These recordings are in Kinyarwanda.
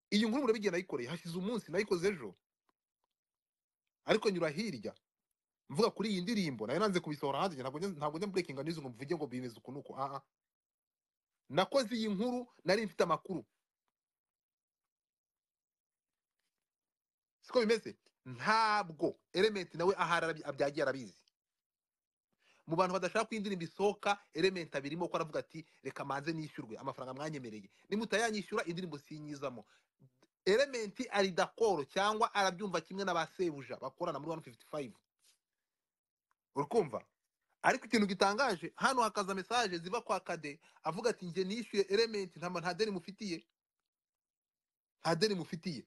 iyi nkuru murabigiye nayikoreye hashize umunsi nayikoze ejo ariko nyura hirya mvuga kuri iyi ndirimbo nayo nanze kubisohora hanze ntabwo njya- ntabwo njya burekinga n'izo ngo mvuge ngo bimeze uku nuko aha nakoze iyi nkuru nari mfite amakuru siko bimeze ntabwo element nawe ahari arabi- abyagiye arabizi mu bantu badashaka ko iyi ndirimbo isohoka element abirimo ko aravuga ati reka manze nishyurwe amafaranga mwanyemereye nimutayanyishyura indirimbo sinyizamo element ari dakoro cyangwa arabyumva kimwe n'abasebuja bakorana muri 155 urukumva ariko ikintu gitangaje hano hakaza mesaje ziva kwa kade avuga ati njye nishyuye element nta nta deni mufitiye nta deni mufitiye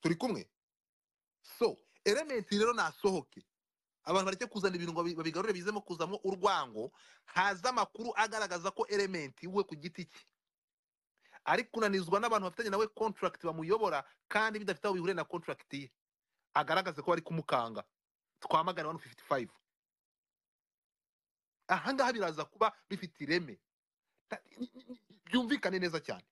turi kumwe so element rero nasohoke abantu bareke kuzana ibintu ngo babi- babigarure bizemo kuzamo urwango haza amakuru agaragaza ko element we ku giti cye ari kunanizwa n'abantu bafitanye nawe contract bamuyobora kandi bidafite aho bihuriye na contract ye agaragaze ko bari kumukanga twamagane 155 ahangaha biraza kuba bifite ireme Ta- ni- ni- ni- byumvikane neza cyane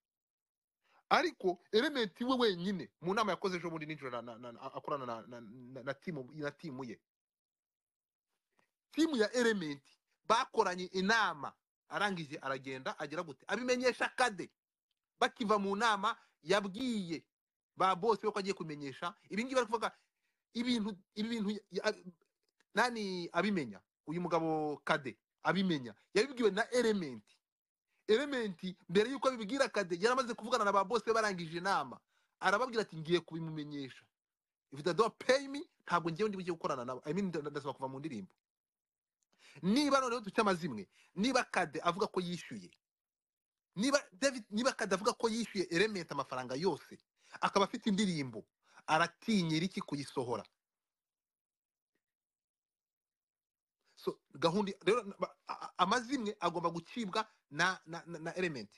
ariko element we wenyine mu nama yakoze ejo bundi nijoro na- na- na- akorana na, na, na, na, timu, na timu ye timu ya element bakoranye inama arangije aragenda agira gute abimenyesha kade bakiva mu nama yabwiye ba bose ko agiye kumenyesha ibingibi bari kuvuga ibintu ibintu ya- ya- nani abimenya uyu mugabo kade abimenya yabibwiwe na element element mbere yuko abibwira kade yaramaze kuvugana na ba bose barangije inama arababwira ati ngiye kubimumenyesha if they don't pay me ntabwo ngewe ndi bujye gukorana nabo i mean nda- ndasaba kuva mu ndirimbo niba noneho dufite amazimwe niba kade avuga ko yishyuye niba david niba kade avuga ko yishyuye element amafaranga yose akaba afite indirimbo aratinyira iki kuyisohora so gahunda rero ba- a- a- amazimwe agomba gucibwa na na, na, na element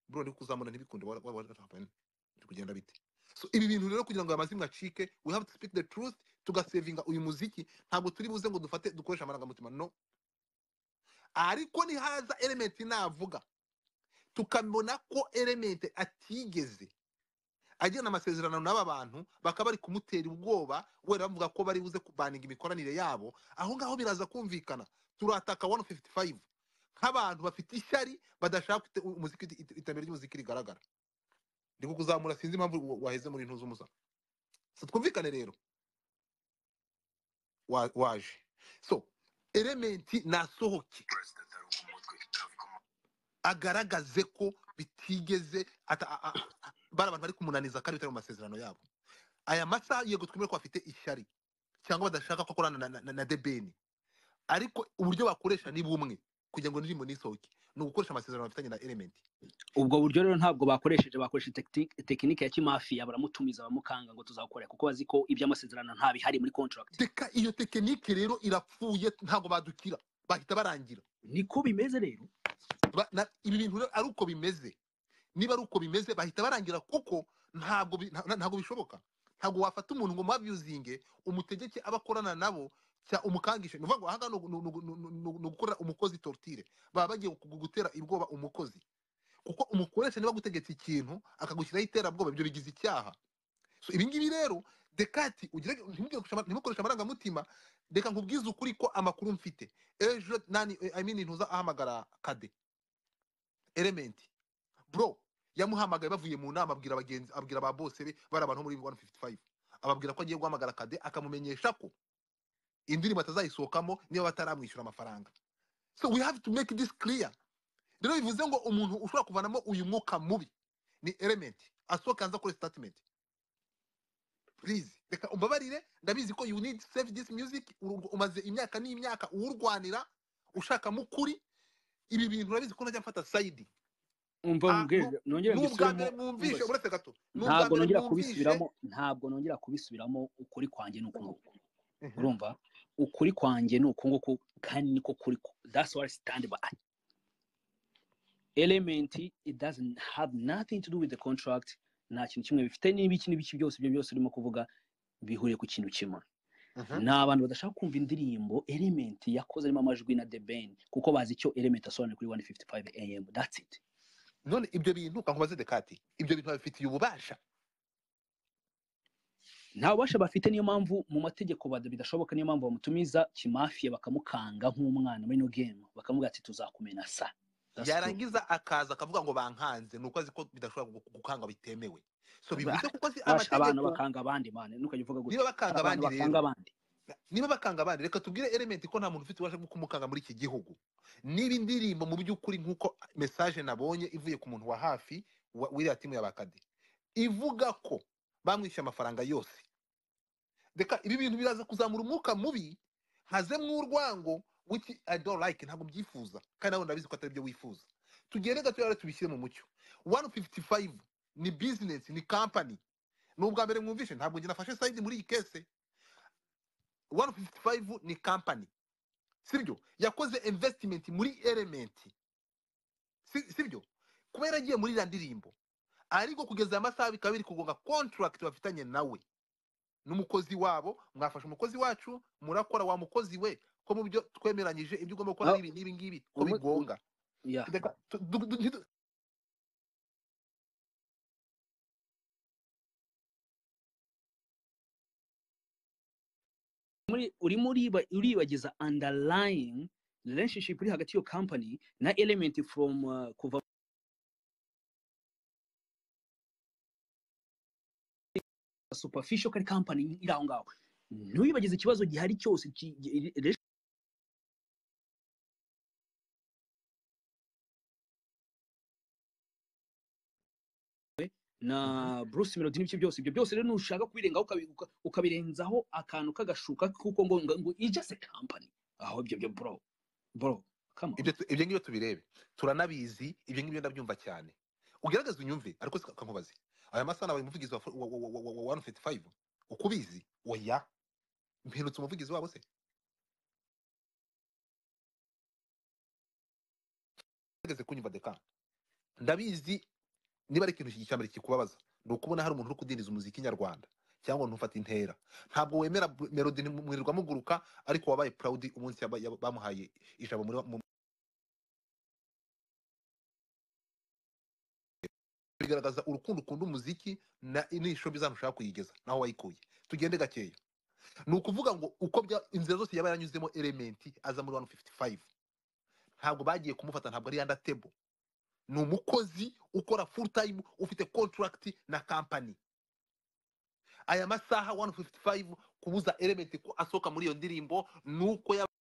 bro ndi kuzamura ntibikunde wara- wara- wara- wara- biri kugenda bite so ibi bintu rero kugira ngo aya mazimwe acike we have to speak the truth tugasevinga uyu muziki ntabwo turi buze ngo dufate dukoreshe amarangamutima no ariko nihaza element navuga tukamubona ko element atigeze agirana amasezerano n'aba bantu bakaba bari kumutera ubwoba wenda bavuga ko bari buze kubaninga imikoranire yabo aho ngaho biraza kumvikana turataka 155 nk'abantu bafite ishyari badashaka ko ite- umuziki ite- ite- iterambere ry'umuziki rigaragara ndi kukuzamura sinzi impamvu wa- waheze muri intuza umusa so twumvikane rero wa- waje so elementi nasohoke agaragaze ko bitigeze ata- a- a- a- bari abantu bari kumunaniza kandi bitari mu masezerano yabo aya masaha yego twemere ko bafite ishyari cyangwa badashaka ko akorana na, na, na, na debeni ariko uburyo bakoresha ni bumwe kugira ngo indirimbo nisohoke ni ugukoresha amasezerano bafitanye na element ubwo buryo rero ntabwo bakoresheje bakoresha tekinike tekinike ya kimafiya baramutumiza bamukanga ngo tuzakora kuko bazi ko iby'amasezerano nta bihari muri contract reka iyo tekinike rero irapfuye ntabwo badukira bahita barangira niko bimeze rero Ba- na- ibi bintu rero ari uko bimeze niba ari uko bimeze bahita barangira kuko ntabwo bi- nta- ntabwo bishoboka ntabwo wafata umuntu ngo mubabyuzinge umutegeke abo akorana nabo cya umukangishe ni ukuvuga ngo aha ngaha ni ugu- ni ugu- ni ugu- ni ugu- ni ugukorera umukozi tortire baba bagiye kugu- gutera ubwoba umukozi kuko umukoresha niba agutegetse ikintu akagushyiraho iterabwoba ibyo bigize icyaha so ibi ngibi rero dekati ugire ntimubwire gukoresha ama- ntimukoreshe amarangamutima reka nkubwize ukuri ko amakuru mfite ejo nani i mean ntuza ahamagara kade element bro yamuhamagaye bavuye mu nama abwira abagenzi abwira ba bose be bari abantu bo muri 155 ababwira ko agiye guhamagara kade akamumenyesha ko indirimbo atazayisohokamo niba bataramwishyura amafaranga so we have to make this clear rero bivuze ngo umuntu ushobora kuvanamo uyu mwuka mubi ni element asohoka hanze akore statement please reka umbabarire ndabizi ko you need save this music uru- umaze imyaka n'imyaka uwurwanira ushakamo ukuri ibi bintu urabizi ko najya mfata sayidi umva Ah, mbwira nu- nongere ni ubwa mbisubiremo mbere mwumvishe umbaze. uretse gato ni ubwa ntabwo mbere nongera mwumvishe kubisubiramo ntabwo nongera kubisubiramo ukuri kwanjye ni uku nguku Mhm. urumva ukuri kwanjye ni uku nguku kandi niko kuri ko that's what I stand by element it doesn't have nothing to do with the contract nta kintu kimwe bifite n'ibiki n'ibiki byose ibyo byose urimo kuvuga bihuriye ku kintu kimwe Mhm. ni abantu badashaka kumva indirimbo element yakoze arimo amajwi na the ben kuko bazi icyo element asobanura kuri 155 am that's it none ibyo bintu kankubaze dekati ibyo bintu babifitiye ububasha nta bubasha bafite niyo mpamvu mu mategeko bada- bidashoboka niyo mpamvu bamutumiza kimafiya bakamukanga nk'umwana muri no game bakamubwira ati tuzakumena sa That's true. yarangiza akaza akavuga ngo bankanze ni uko azi ko bidashobora gu- gukangwa bitemewe so Ba- bivuze kuko azi Basha abantu amategeko bakanga abandi mane ntukajya uvuga gutya niba bakanga Abantu abandi rero bakanga abandi niba bakanga abandi reka tubwire elementi ko nta muntu ufite ububasha bwo kumukanga muri iki gihugu niba indirimbo mu by'ukuri nk'uko mesaje nabonye ivuye ku muntu wa hafi wa- w'iriya timu ya bakadi ivuga ko bamwishyuye amafaranga yose reka ibi bintu biraza kuzamura umwuka mubi hazemo urwango w'iki i don't like ntabwo mbyifuza kandi nawe ndabizi ko atari byo wifuza tugende gato rero tubishyire mu mucyo 155 ni business ni company ni ubwa mbere mwumvishe ntabwo njye nafashe side muri iyi kese 155 ni company sibyo yakoze investment muri element Si- sibyo kuba yaragiye muri iriya ndirimbo ariko kugeza aya masaha bikaba biri kugonga contract bafitanye nawe n'umukozi wabo mwafashe umukozi wacu murakora wa mukozi we ko mu byo twemeranyije ibyo ugomba gukora Ah. n'ibi n'ibi ngibi ko Umu- bigonga Yeah. Reka tu- du- du- ntidu- muri urimo uriba- uribagiza underlying relationship iri hagati y'iyo company na element from uh, kuva superficial kari company iri aho ngaho ntuyibagize ikibazo gihari cyose ki- gi- relationship na Bruce Melody n'ibyo byose ibyo byose rero nushaka kubirengaho ukabi- uka- ukabirenzaho akantu kagashuka kuko ngo ngo- ngo it's just a company aho ibyo byo bro bro come on ibyo tu- ibyo ngibyo tubirebe turanabizi ibyo ngibyo ndabyumva cyane ugerageze unyumve ariko si kankubaze aya masaha nabaye umuvugizi wa wa- wa- wa- wa- wa 155 uko ubizi oya mpindutse umuvugizi wabo se ugerageze kunyumva deka ndabizi niba ari ikintu iki- cya mbere kikubabaza ni ukubona hari umuntu uri kudindiza umuziki nyarwanda cyangwa ntufate intera ntabwo wemera bu- melody mwirirwa muguruka ariko wabaye proud umunsi yaba- yaba- bamuhaye ijambo muri mu- bigaragaza urukundo ukunda umuziki na n'ishusho bizana ushaka kuyigeza naho wayikuye tugende gakeya ni ukuvuga ngo uko bya inzira zose yaba yaranyuzemo elementi aza muri 155 ntabwo bagiye kumufata ntabwo ari under table ni umukozi ukora full time ufite contract na company aya masaha 155 kubuza elementi ko asohoka muri iyo ndirimbo ni uko yaba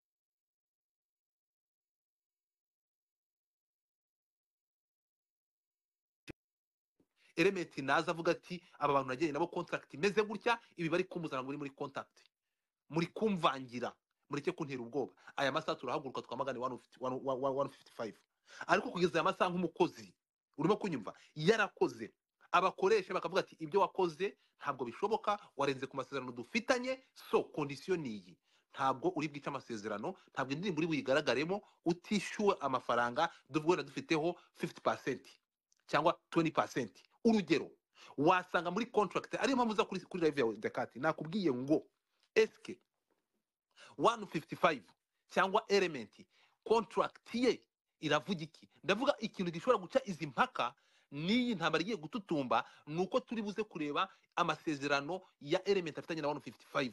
elementi naza avuga ati aba bantu nagiranye nabo kontakiti imeze gutya ibi bari kumuzana muri muri kontakiti muri kumvangira mureke kuntera ubwoba aya masaha turahaguruka twamagane 150 one- one- one- 155 ariko kugeza aya masaha nk'umukozi urimo kunyumva yarakoze abakoresha bakavuga ati ibyo wakoze ntabwo bishoboka warenze ku masezerano dufitanye so kondisiyo ni iyi ntabwo uri bwice amasezerano ntabwo indirimbo uri buyigaragagaremo utishyuwe amafaranga duhura dufiteho 50 cyangwa 20% urugero wasanga muri contract ariyo mpamvu uza kuri kuri live yawe Dakati nakubwiye ngo eske 155 cyangwa element contract ye iravuga iki ndavuga ikintu gishobora guca izi mpaka n'iyi ntambara igiye gututumba ni uko turi buze kureba amasezerano ya element afitanye na 155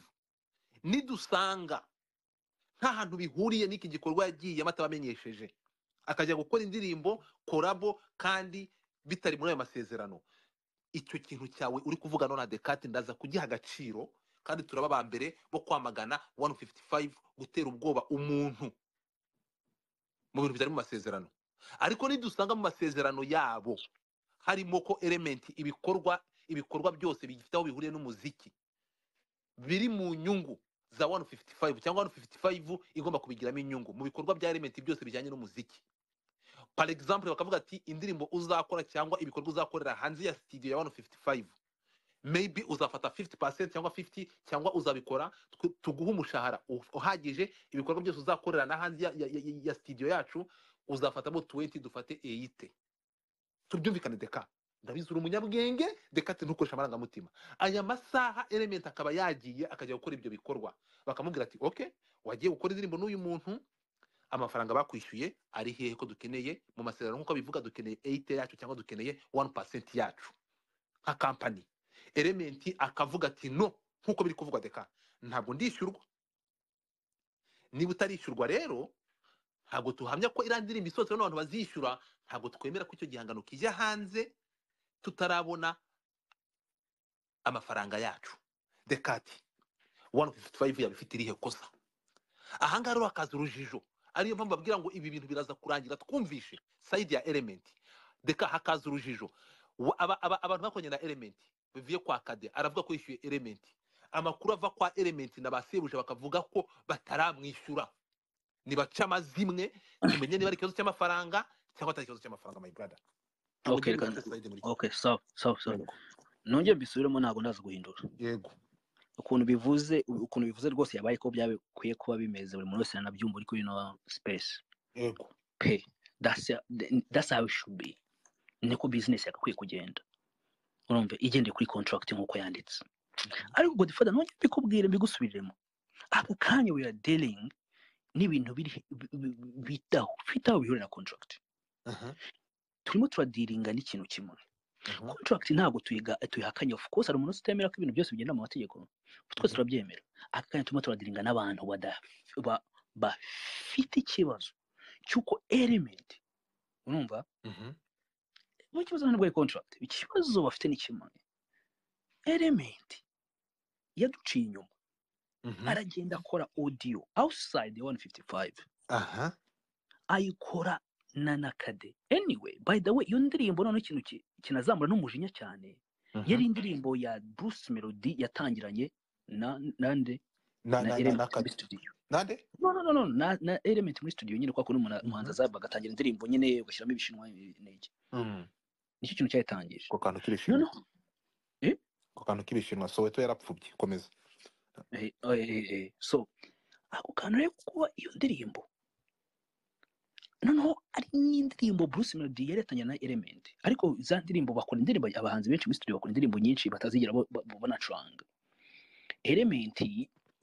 nidusanga nta hantu bihuriye n'iki gikorwa yagiyemo atabamenyesheje akajya gukora indirimbo korabo kandi bitari muri ayo masezerano icyo kintu cyawe uri kuvuga none adekati ndaza kugiha agaciro kandi turaba aba mbere bo kwamagana 155 gutera ubwoba umuntu mu bintu byari mu masezerano ariko nidusanga mu masezerano yabo harimo ko elementi ibikorwa ibikorwa byose bifite aho bihuriye n'umuziki biri mu nyungu za 155 cyangwa 155 igomba kubigiramo inyungu mu bikorwa bya elementi byose bijyanye n'umuziki par exemple bakavuga ati indirimbo uzakora cyangwa ibikorwa uzakorera hanze ya studio ya 155 maybe uzafata 50% cyangwa 50 cyangwa uzabikora tw- tuguhe umushahara u- uhagije ibikorwa byose uzakorera na hanze ya, ya, ya, ya studio yacu uzafatamo 20 dufate 8 tubyumvikane deka ndabizi uri umunyabwenge deka ati ntukoresha amarangamutima aya masaha element akaba yagiye akajya gukora ibyo bikorwa bakamubwira ati okay wagiye gukora indirimbo n'uyu muntu amafaranga bakwishyuye ari hehe ko dukeneye mu masezerano nk'uko bivuga dukeneye eyite yacu cyangwa dukeneye wani pasenti yacu nka kampani elementi akavuga ati no nk'uko biri kuvugwa deka ntabwo ndishyurwa niba utarishyurwa rero ntabwo tuhamya ko iriya ndirimbo isohotse n'abantu bazishyura ntabwo twemera ko icyo gihangano kijya hanze tutarabona amafaranga yacu dekati wani fifiti fayive yabifite irihe kosa aha ngaha rero hakaza urujijo ariyo mpamvu babwira ngo ibi bintu biraza kurangira twumvishe sayidi ya elementi deka hakaza urujijo Wa- aba- aba- abantu bakoranye na elementi bivuye kwa kade aravuga ko yishyuye elementi amakuru ava kwa elementi na ba sebuja bakavuga ko bataramwishyura nibaca amazimwe tumenye niba ari ikibazo cy'amafaranga cyangwa atari ikibazo cy'amafaranga my brother Ntabwo Okay, ngiye reka- guhindura slide muri iki- okay sawa sawa sawa nongere mbisubiremo ntabwo ndaza guhindura yego ukuntu bivuze ukuntu bivuze rwose yabaye ko byabikwiye kuba bimeze buri muntu wese aranabyumva uri kuri ino space yego pe that's that's how it should be niko business yagakwiye kugenda urumva igendeye kuri contract nk'uko yanditse ariko godfather nongere mbikubwire mbigusubiriremo ako kanya we are dealing n'ibintu biri bi- bi- bi- bitaho bifite aho bihurira na contract Aha, turimo turadiringa n'ikintu kimwe aha, contract ntabwo tuyiga tuyihakanye of course hari umuntu utemera ko ibintu byose bigenda mu mategeko twese Mhm. turabyemera aka kanya turimo turadiringa n'abantu bada- ba- bafite ikibazo cy'uko element urumva mhm, mu kibazo ntabwo ari contract ikibazo bafite ni kimwe element yaduciye inyuma mhm, aragenda akora audio outside the 155 aha, ayikora na nakade anyway by the way iyo ndirimbo noneho ikintu ki- kinazamura n'umujinya cyane mhm. yari indirimbo ya Bruce Melody yatangiranye na nande Na- na na- na- na Element muri kade studio nande no no no no na, na Element muri studio nyine kwa kuno Mhm. umuhanzi azaba agatangira indirimbo nyine ugashyiramo ibishinwa n'iki Mm. nicyo kintu cyayitangije ako kantu k'ibishinwa noneho eh? ako kantu k'ibishinwa soweto yarapfubye komeza Eh, eh, eh, eh. so ako kantu rero kuba iyo ndirimbo noneho ari n'indirimbo Bruce Melody yari yatangiye na Element ariko za ndirimbo bakora indirimbo abahanzi benshi muri studio bakora indirimbo nyinshi batazigera bo- bo- banacuranga Element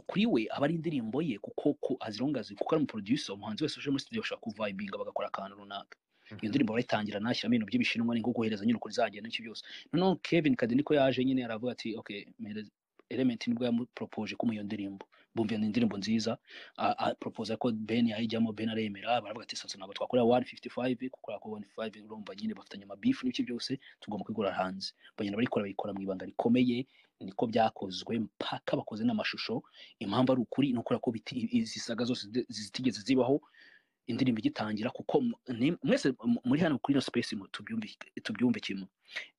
kuri we aba ari indirimbo ye kuko ko as long as kuko ari umuproducer umuhanzi wese uje muri studio ashobora kuvibinga bagakora akantu runaka iyo ndirimbo barayitangira nashyiramo ibintu by'ibishinwa ni nko guhereza nyine uko bizagenda n'icyo byose noneho Kevin Kade niko yaje nyine aravuga ati okay mpereza- Element nibwo yamupropoje kumuha iyo ndirimbo bumva iyo ni indirimbo nziza a- a- proposa ko Ben yayijyamo Ben aremera baravuga ati sasa ntabwo twakorera 155 kuko ako 155 urumva nyine bafitanye amabifu n'ibiki byose tugomba kwigura hanze bagenda barikora bayikora mu ibanga rikomeye niko byakozwe mpaka bakoze n'amashusho impamvu ari ukuri ni ukubera ko biti- izi saga zose zide- zitigeze zibaho indirimbo igitangira kuko mu- ni- mwese mu- muri hano kuri ino space mu- tubyumvi- tubyumve kimwe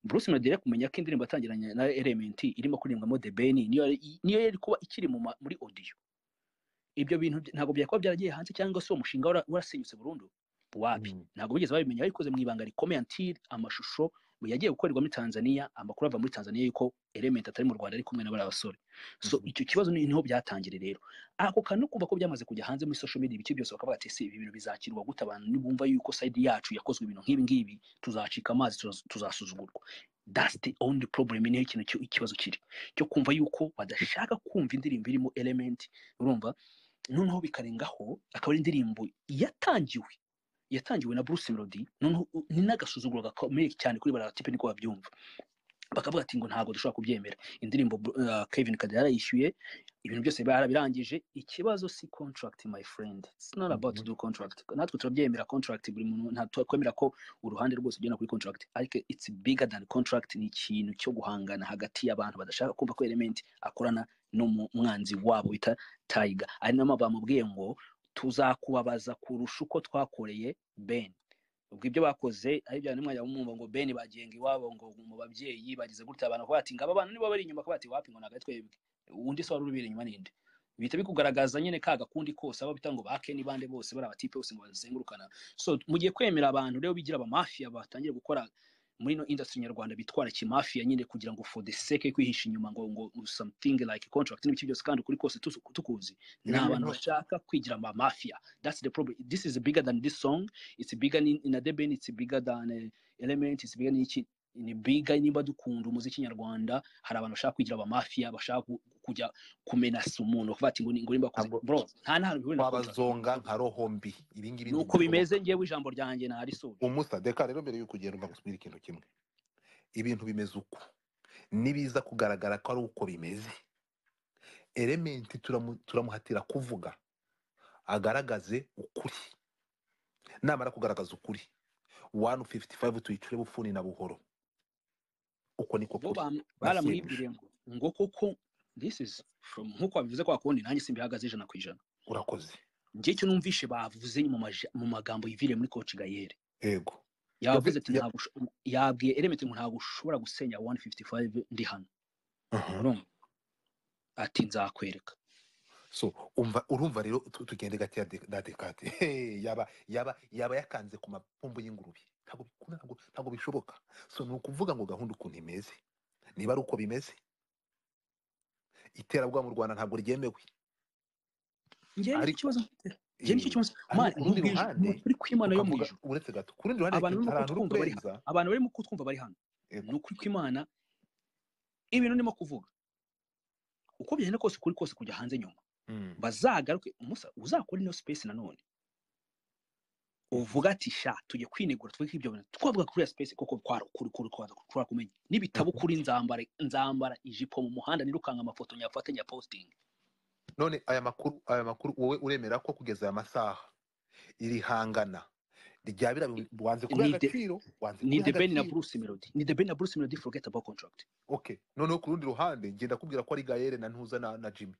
Bruce Melody yari kumenya ko indirimbo yatangiranye na Element irimo kuririmbwamo The Ben niyo yari- niyo yari kuba ikiri mu ma- muri audio ibyo bintu bya- ntabwo byakuba byaragiye hanze cyangwa se uwo mushinga wara- warasenyutse burundu wapi Mm. ntabwo bigeze babimenya babikoze mu ibanga rikomeye until amashusho yagiye gukorerwa muri tanzania amakuru ava muri tanzania yuko element atari mu rwanda ari kumwe na bariya basore so Mhm. icyo kibazo ni- niho byatangire rero ako kantu no kumva ko byamaze kujya hanze muri social media ibice byose bakavuga ati se ibi bintu bizakirwa gute abantu nibumva yuko side yacu yakozwe ibintu nk'ibi ngibi tuzacika amazi tuzas- tuzasuzugurwa that's the only problem niho ikintu cyo- ikibazo kiri cyo kumva yuko badashaka kumva indirimbo irimo element urumva noneho bikarengaho akaba ari indirimbo yatangiwe yatangiwe na Bruce Melody noneho u- ni n'agasuzuguro gakomeye cyane kuri baratipe niko babyumva bakavuga ati ngo ntabwo dushobora kubyemera indirimbo Bru- uh, Kevin Kade yarayishyuye ibintu byose barabirangije ikibazo si contract my friend it's not about to Mhm. do contract natwe turabyemera contract buri muntu nta twemerera ko uruhande rwose ugenda kuri contract ariko it's bigger than contract ni ikintu cyo guhangana hagati y'abantu badashaka kumva ko element akorana n'umwanzi wabo bita Tiger ari namo bamubwiye ngo tuzakubabaza kurusha uko twakoreye Ben ubwo ibyo bakoze ari bya nimwanya bamwumva ngo Ben bagenga iwabo ngo mu babyeyi bagize gutya abantu bakavuga ati ngo aba bana nibo bari inyuma akavuga ati wapi ngo ntabwo ari twebwe undi se wari urubera inyuma ninde bihita bikugaragaza nyine ka gakundi kose abo bita ngo bake n'ibande bose bari abatipe bose ngo bazengurukana so mugiye kwemera abantu rero bigira abamafiya batangiye gukora muri ino industry nyarwanda bitwara kimafiya nyine kugira ngo for the sake yo kwihisha inyuma ngo ngo something like contract n'ibiki byose kandi ukuri kose tuzi- tukuzi ni Ibi abantu bintu- bashaka kwigira ama mafia that's the problem this is bigger than this song it's bigger in, in adeben it's bigger than eh, element it's bigger n'iki ni bigger nimba dukunda umuziki nyarwanda hari abantu bashaka kwigira abamafiya bashaka ku- kujya kumenasa umuntu kuvuga ati ngo ni- ngo nimba akoze Ntabwo- bro nta nta bihuriye na contract. wabazonga nka roho mbi ibi ngibi nuko bimeze ngewe ijambo ryanjye ntarisubira umusa deka rero mbere y'uko ugenda mbagusubira ikintu kimwe ibintu bimeze uko nibiza kugaragara ko ari uko bimeze elementi turamu- turamuhatira kuvuga agaragaze ukuri namara kugaragaza ukuri wani fifiti fayive tuyicure bufuni na buhoro uko niko bo kuri bam- basiyemuje. baramuhibwiremo ngo koko this is from nk'uko babivuze kwa kundi nanjye simbihagaze ijana ku ijana urakoze njye icyo numvishe bavuze mu maja- mu magambo yiviriye muri coach gayere yego yavuze ati Ya- ntabwo usho- yabwiye element ngo ntabwo ushobora gusenya 155 ndi hano urumva ati nzakwereka so umva urumva rero tu- tugende gakeya de- dadekate Hey, yaba yaba yaba yakanze ku mapombo y'ingurube ntabwo bi- ntabwo ntabwo bishoboka so ni ukuvuga ngo gahunda ukuntu imeze niba ari uko bimeze iterabwoba mu rwanda ntabwo ryemewe njye nicyo Ariko- kibazo mfite njye nicyo kibazo ariko Man, ku rundi mu bwije- ruhande mu- uri kwimana yo mu ukavuga- ijuru uretse gato ku rundi ruhande Abantu hari barimo ahantu uri kutwumva bari kurenza abantu barimo kutwumva bari hano Yego. ni ukuri kw'imana ibintu ndimo kuvuga uko bigenda kose ukuri kose kujya hanze nyuma Mm, bazagaruke musa uzakore ino space nanone uvuga ati sha tujye kwinegura twe ibyo bintu twavuga kuri ya space kuko kwari ukuri kuri kwaza kwari kumenya n'ibitabo kuri nzambara nzambara ijipo mu muhanda nirukanga amafoto nyafata nya posting none aya makuru aya makuru wowe uremera ko kugeza aya masaha iri hangana rya biriya bintu wanze kubiha Ni de- agaciro wanze ni kubiha the ben na agaciro. bruce melody ni the ben na bruce melody forget about contract ok noneho ku rundi ruhande ngenda kubwira ko ari gayere na ntuza na, na jimmy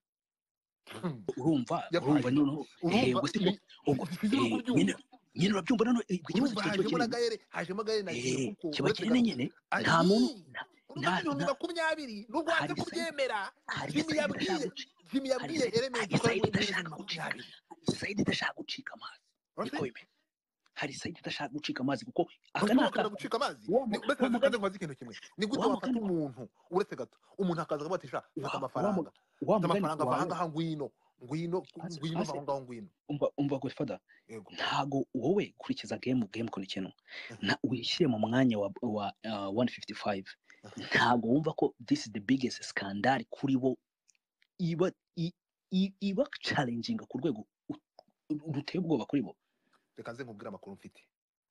Hmm. urumva Yabaye. urumva noneho urumva ngo si ko- ubwo- ntibizira eh, kubyumva. nyine nyine urabyumva noneho eh, ikibazo urumva kiba kiba hajemo kiri na gayere hajemo gayere na Eh, jimmy kuko kiba uretse kiri nyine ari- nta muntu urumva nta- ibihumbi nta- makumyabiri nubwo wanze hari Said- kubyemera hari jimmy sayidi yabwiye idashaka gucika jimmy hari yabwiye Said- elementi hari ko ari sayidi ibihumbi idashaka gucika makumyabiri hari sayidi idashaka gucika amazi Urumva? niko bimeze hari sayidi idashaka gucika amazi kuko aka Urumva ko ni bakunda akato gucika amazi Wa mu- Ni- mbese wa nze- mugani- nze nkubaze ikintu kimwe ni gute wa wafata mugani- umuntu uretse gato umuntu akaza akavuga ati sha fata wa- wa amafaranga mu- wa fata mugani amafaranga wawe- vanga aha ngwino ngwino Ase- ngwino Ase- vaho ngaho ngwino umva umva godfather yego ntago wowe kurikiza game game ko nikintu na wishyire mu mwanya wa wa uh, 155 ntago wumva ko this is the biggest scandal kuri bo iba i- i- iba challenging ku rwego u- u- ruteye ubwoba kuri bo reka nze nkubwire amakuru mfite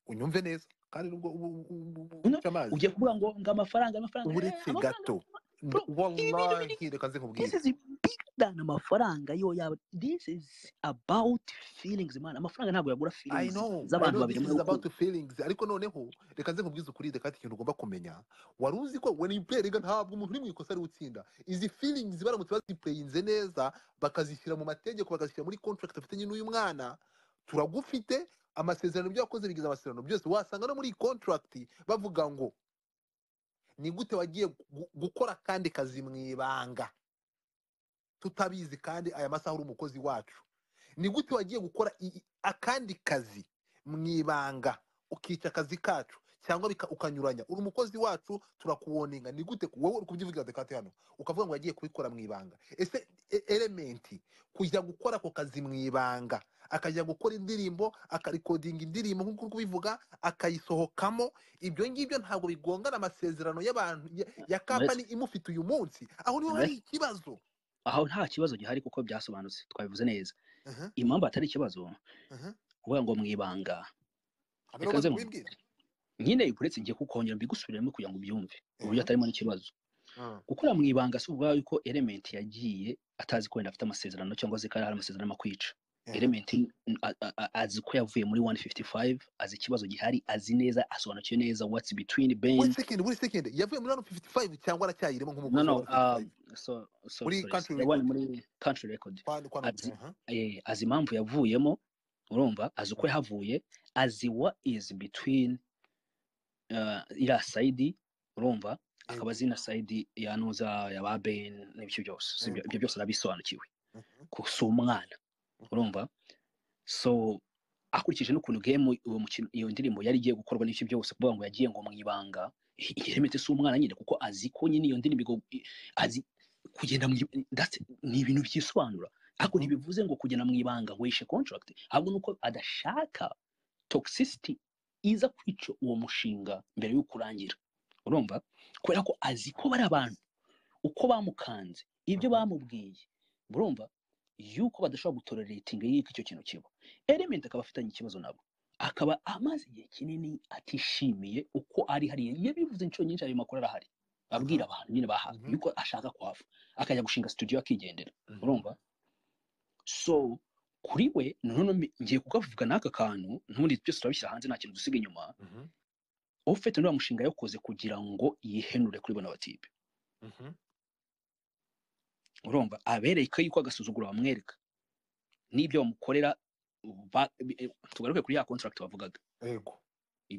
unyumve neza kandi nubwo ubu- ubu- ubu- Uno- uca amazi ugiye kuvuga ngo ngo amafaranga amafaranga eh, uretse amafaranga- gato Bro, wallahi reka nze this nkubwire is big than amafaranga yo yaba this is about feelings man amafaranga ntabwo yagura I feelings know, I z'abantu know babiri this muri is uku about feelings ariko noneho reka nze nkubwize ukuri reka ikintu ugomba kumenya wari uzi ko when you play rega ntabwo umuntu uri mu ikosa ari utsinda izi feelings baramutse baziplayinze neza bakazishyira mu mategeko bakazishyira muri contract afitanye n'uyu mwana turagufite amasezerano ibyo wakoze bigize amasezerano byose wasanga no muri iyi contract bavuga ngo ni gute wagiye gu- gukora kandi kazi mu ibanga tutabizi kandi aya masaha uri umukozi wacu ni gute wagiye gukora i- i- akandi kazi mu ibanga ukica akazi kacu cyangwa bika- ukanyuranya uri umukozi wacu turakuwoninga ni gute wowe uri kubyivugira dekate hano ukavuga ngo yagiye kubikora mu ibanga ese e- elementi kujya gukora ako kazi mu ibanga akajya gukora indirimbo akarikodinga indirimbo nk'uko uri kubivuga akayisohokamo ibyo ngibyo ntabwo bigongana amasezerano y'abantu ya, ya kampani imufite uyu munsi aho niho hari ikibazo aho nta kibazo gihari kuko byasobanutse twabivuze neza Aha, impamvu atari ikibazo aha. kuvuga ngo mu ibanga Abari Reka bamaze nze mu- kubibwira nyine uretse ngiye kukongera mbigusubiremo kugira ngo ubyumve uburyo atarimo n'ikibazo Mhm. gukora mu ibanga si ubwawe ko element yagiye atazi ko wenda afite amasezerano cyangwa azi ko hari amasezerano arimo kwica Mhm. element a- a- a- azi ko yavuye muri 155 azi ikibazo gihari azi neza asobanukiwe neza what's between buri bend sekendi buri sekendi yavuye muri hano 55 cyangwa aracyayirimo no nk'umukozi no wa um, 55 so, so, Muri sorry, country yabaye record. muri country record Kwa- kwa- Ati- aha. eh, azi impamvu yavuyemo urumva azi uko yahavuye azi what is between uh, iriya sayidi urumva akaba azi na sayidi yanuza yaba ben n'ibyo byose So ibyo- ibyo byose arabisobanukiwe Mhm. ko si umwana urumva so akurikije n'ukuntu game uwo mukino iyo ndirimbo yari igiye gukorwa n'ibyo byose kuvuga ngo yagiye ngo mu ibanga iremete si umwana nyine kuko azi ko nyine iyo ndirimbo igo- i- azi kugenda mu i- that's- ni ibintu byisobanura ariko Mhm. ntibivuze ngo kugenda mu ibanga wishe contract ahubwo nuko adashaka toxicity iza kwica uwo mushinga mbere yo kurangira urumva kubera ko azi ko bari abantu uko bamukanze ibyo bamubwiye murumva yuko badashobora gutora rating y'uko icyo kintu kiba element akaba afitanye ikibazo nabo akaba amaze igihe kinini atishimiye uko ari hariya yabivuze inshuro nyinshi ayo makuru arahari abwira abantu nyine bahawe Mhm. yuko ashaka kwava akajya gushinga studio akigendera Mhm. urumva so kuri we nanone mi- ngiye kukavuga n'aka kantu n'ubundi byose turabishyira hanze nta kintu dusiga inyuma Mhm, ufite n'uriya mushinga yakoze kugira ngo yihenure kuri bona batibe mhm. urumva abereka yuko agasuzuguro bamwereka n'ibyo bamukorera ba- eh, tugaruke kuri ya contract bavugaga Yego.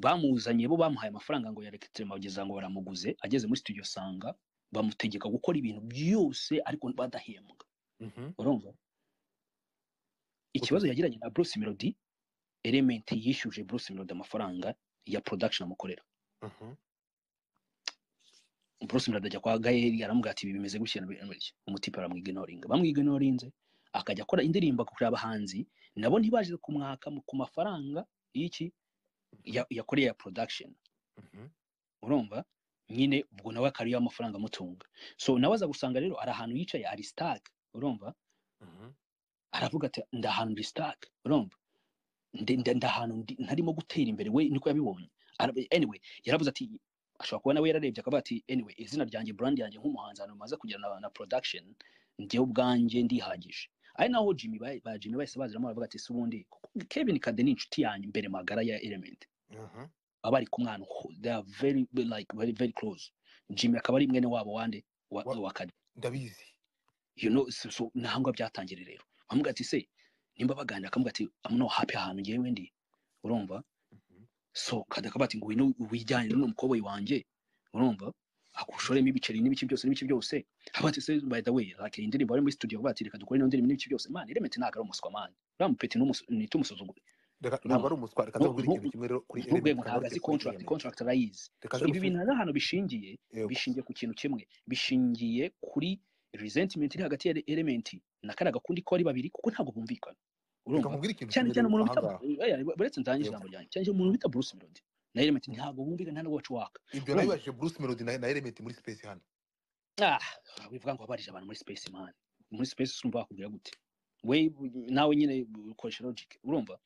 bamuzanye bo bamuhaye amafaranga ngo yareketire bageza ngo baramuguze ageze muri studio asanga bamutegeka gukora ibintu byose ariko badahembwa Mhm, urumva ikibazo yagiranye na Bruce Melody element yishyuje Bruce Melody amafaranga ya production amukorera mhm. Bruce Melody ajya kwa Gael aramubwira ati ibi bimeze gutya na biriya na biriya." umutipe baramwigenoringa bamwigenorinze akajya akora indirimbo kuri abahanzi nabo ntibaje kumwaka mu- ku mafaranga y'iki ya- yakoreye ya production Mhm, urumva nyine ubwo nawe akariyo amafaranga amutunga so nawe aza gusanga rero ari ahantu yicaye ari stark urumva mhm. aravuga ati ndi ahantu ndi stark urumva ndi ndi- ndi ahantu ndi- ntarimo gutera imbere we niko yabibonye Ara- anyway yaravuze ati ashobora kuba nawe yararebye akavuga ati anyway izina ryanjye brand yanjye nk'umuhanzi ahantu maze kugira na, na production njyewe ubwanjye ndihagije ari naho Jimmy ba, ba Jimmy bahise baziramo baravuga ati si ubundi Kevin Kade ni inshuti yanjye mbere magara ya Element Mhm, baba bari kumwe ahantu ho- they are very very, like very very close Jimmy akaba ari mwene wabo wande wa, Wa- wa Kade ndabizi you know so, so nahangwa byatangire rero bamubwira ati se nimba baganira akamubwira ati I'm not happy ahantu ngewe ndi urumva Mhm, so Kade akaba ati ngo wino wijyane n'uno mukobwa wanjye urumva akushoremo ibiceri n'ibiki byose n'ibiki byose haba ati se by the way like iyi ndirimbo ari muri studio bavuga ati reka dukore ino ndirimbo n'ibiki byose man Element ntabwo ari umuswa man uriya mupeti nitumusuzugure reka ntabwo ari umuswa reka nzakubwira Ntu- ikintu kimwe rero kuri n'urwego Element, ntabwo ntabwo azi ari kuri contract Element. contract arayizi Reka so nze ibi bintu hari ahantu bishingiye Yego. bishingiye ku kintu kimwe bishingiye kuri resentment iri hagati ya element na kariya gakundi ko ari babiri kuko ntabwo bumvikana reka urumva nkubwire ikintu cyane kimwe cyane rero umuntu bita ahangaha oya, buretse ndangize Yego. ijambo ryanjye cyane cyane umuntu bita Bruce Melody na element ntabwo bumvikana nta nubwo baca uwaka ibyo Urumva? nabibajije bruce melody na na element muri space hano ah wivuga ngo wabarije abantu muri space man muri space urumva wakubwira gute we nawe nyine ukoresha logic urumva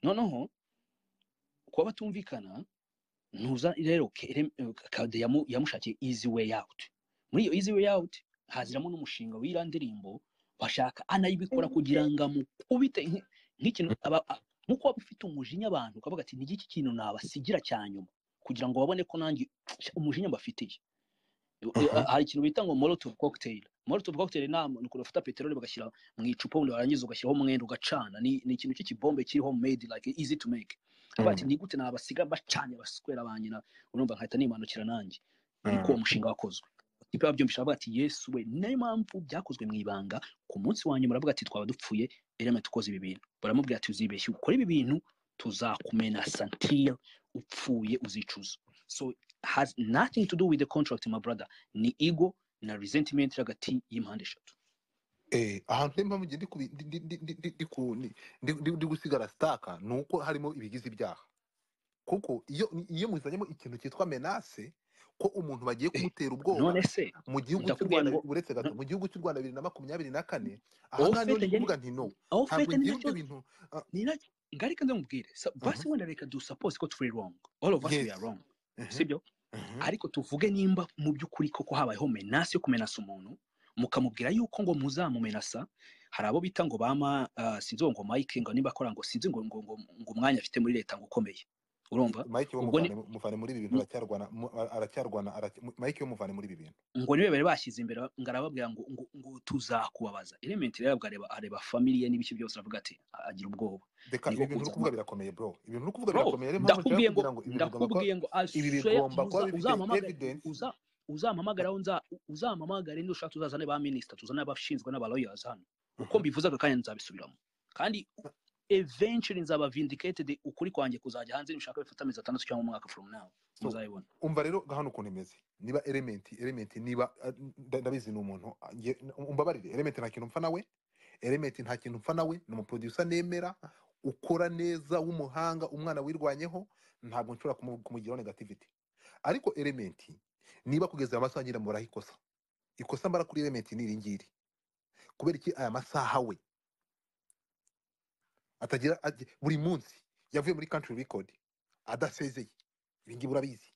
noneho kuba batumvikana ntuza rero Kerem- Kade yamu- yamushakiye easy way out muri iyo easy way out haziramo n'umushinga w'iriya ndirimbo bashaka anayibikora kugira ngo amukubite nk- nk'ikintu aba- a- nk'uko waba ufite umujinya abantu ukavuga ati n'iki kintu nabasigira cya nyuma kugira ngo babone ko nanjye sha, umujinya mbafitiye Aha. hari ikintu bita ngo molotov cocktail molotov cocktail ni ni ukuntu bafata peteroli bagashyira mu icupa ubundi warangiza ugashyiraho umwenda ugacana ni ni ikintu cy'ikibombe kiriho made like easy to make avuga ati Mm, ni gute nabasiga bacanye baswera banyina urumva nkahita nimanukira nanjye niko uwo mm, mushinga wakozwe ikipe babyumvisha bavuga ati yesu we niyo mpamvu byakozwe mu ibanga ku munsi wa nyuma baravuga ati twaba dupfuye element ukoze ibi bintu baramubwira ati uzibeshye ukora ibi bintu tuzakumena santire upfuye uzicuza so has nothing to do with the contract my brother ni ego na resentment iri hagati y'impande eshatu eh, ahantu rero mpamvu ngiye ndi kubi- ndi- ndi- ndi- ndi- ndi ku- ndi- ndi- ndi- ndi gusigara sitaka ni uko harimo ibigize ibyaha kuko iyo iyo muzanyemo ikintu cyitwa menase ko umuntu bagiye Eh, kumutera ubwoba none se mu gihugu cy'u ndakubwira rwanda ngo uretse gato mu gihugu cy'u rwanda bibiri na makumyabiri na kane Ofete ahangaha niho ndi yari- kuvuga nti no aho ntabwo fete ngewe nicyo ibyo bintu ah, nina ngareka ndamubwire So, aha, basi wenda reka du suppose ko turi wrong all of us we yes are wrong aha, sibyo aha, ariko tuvuge nimba mu by'ukuri koko habayeho menasi yo kumenasa umuntu mukamubwira yuko ngo muzamumenasa hari abo bita ngo bama uh, sinzi uwo ngo mike ngo nimba akora ngo sinzi ngo ngo, ngo, ngo umwanya afite muri leta ngo ukomeye urumva mike we ubwo ni muvane muvane muri ibi bintu aracyarwana mu- aracyarwana aracya- mike we muvane muri ibi bintu ngo niwe bari bashyize imbere ngo arababwira ngo ngo, ngo tuzakubabaza element rero arabwo areba areba familie n'ibiki byose aravuga ati agira ubwoba Deka niko ibi bintu uri kuzana kuvuga birakomeye bro ibi bintu uri kuvuga bro birakomeye niyo mpamvu nshaka ndakubwiye ngo kugira ngo ibi bigomba kuba ndakubwiye ngo I ibi swear bigomba kuba muza- bifite uzampamagare evidence uza- uzampamagare aho nza- uzampamagare niba ushaka tuzazane ba minisita tuzane abashinzwe n'aba lawyers hano uko Mhm. mbivuze aka kanya nzabisubiramo kandi eventually nzaba vindicated ukuri kwanjye kuzajya hanze nibishaka bifata amezi atandatu cyangwa umwaka from now so muzabibona umva rero hano ukuntu imeze niba element element niba ah, nda- ndabizi ni umuntu ah, nge- umbabarire element nta kintu mpfa nawe element nta kintu mpfa nawe ni umuproducer nemera ukora neza w'umuhanga umwana wirwanyeho ntabwo nshobora kumu- kumugiraho negativity ariko element niba kugeza amasaha ngira murahikosa ikosa mbara kuri elementi ni iringiri kubera iki aya masaha we atagira ajya- buri munsi yavuye muri country record adasezeye ibingibi urabizi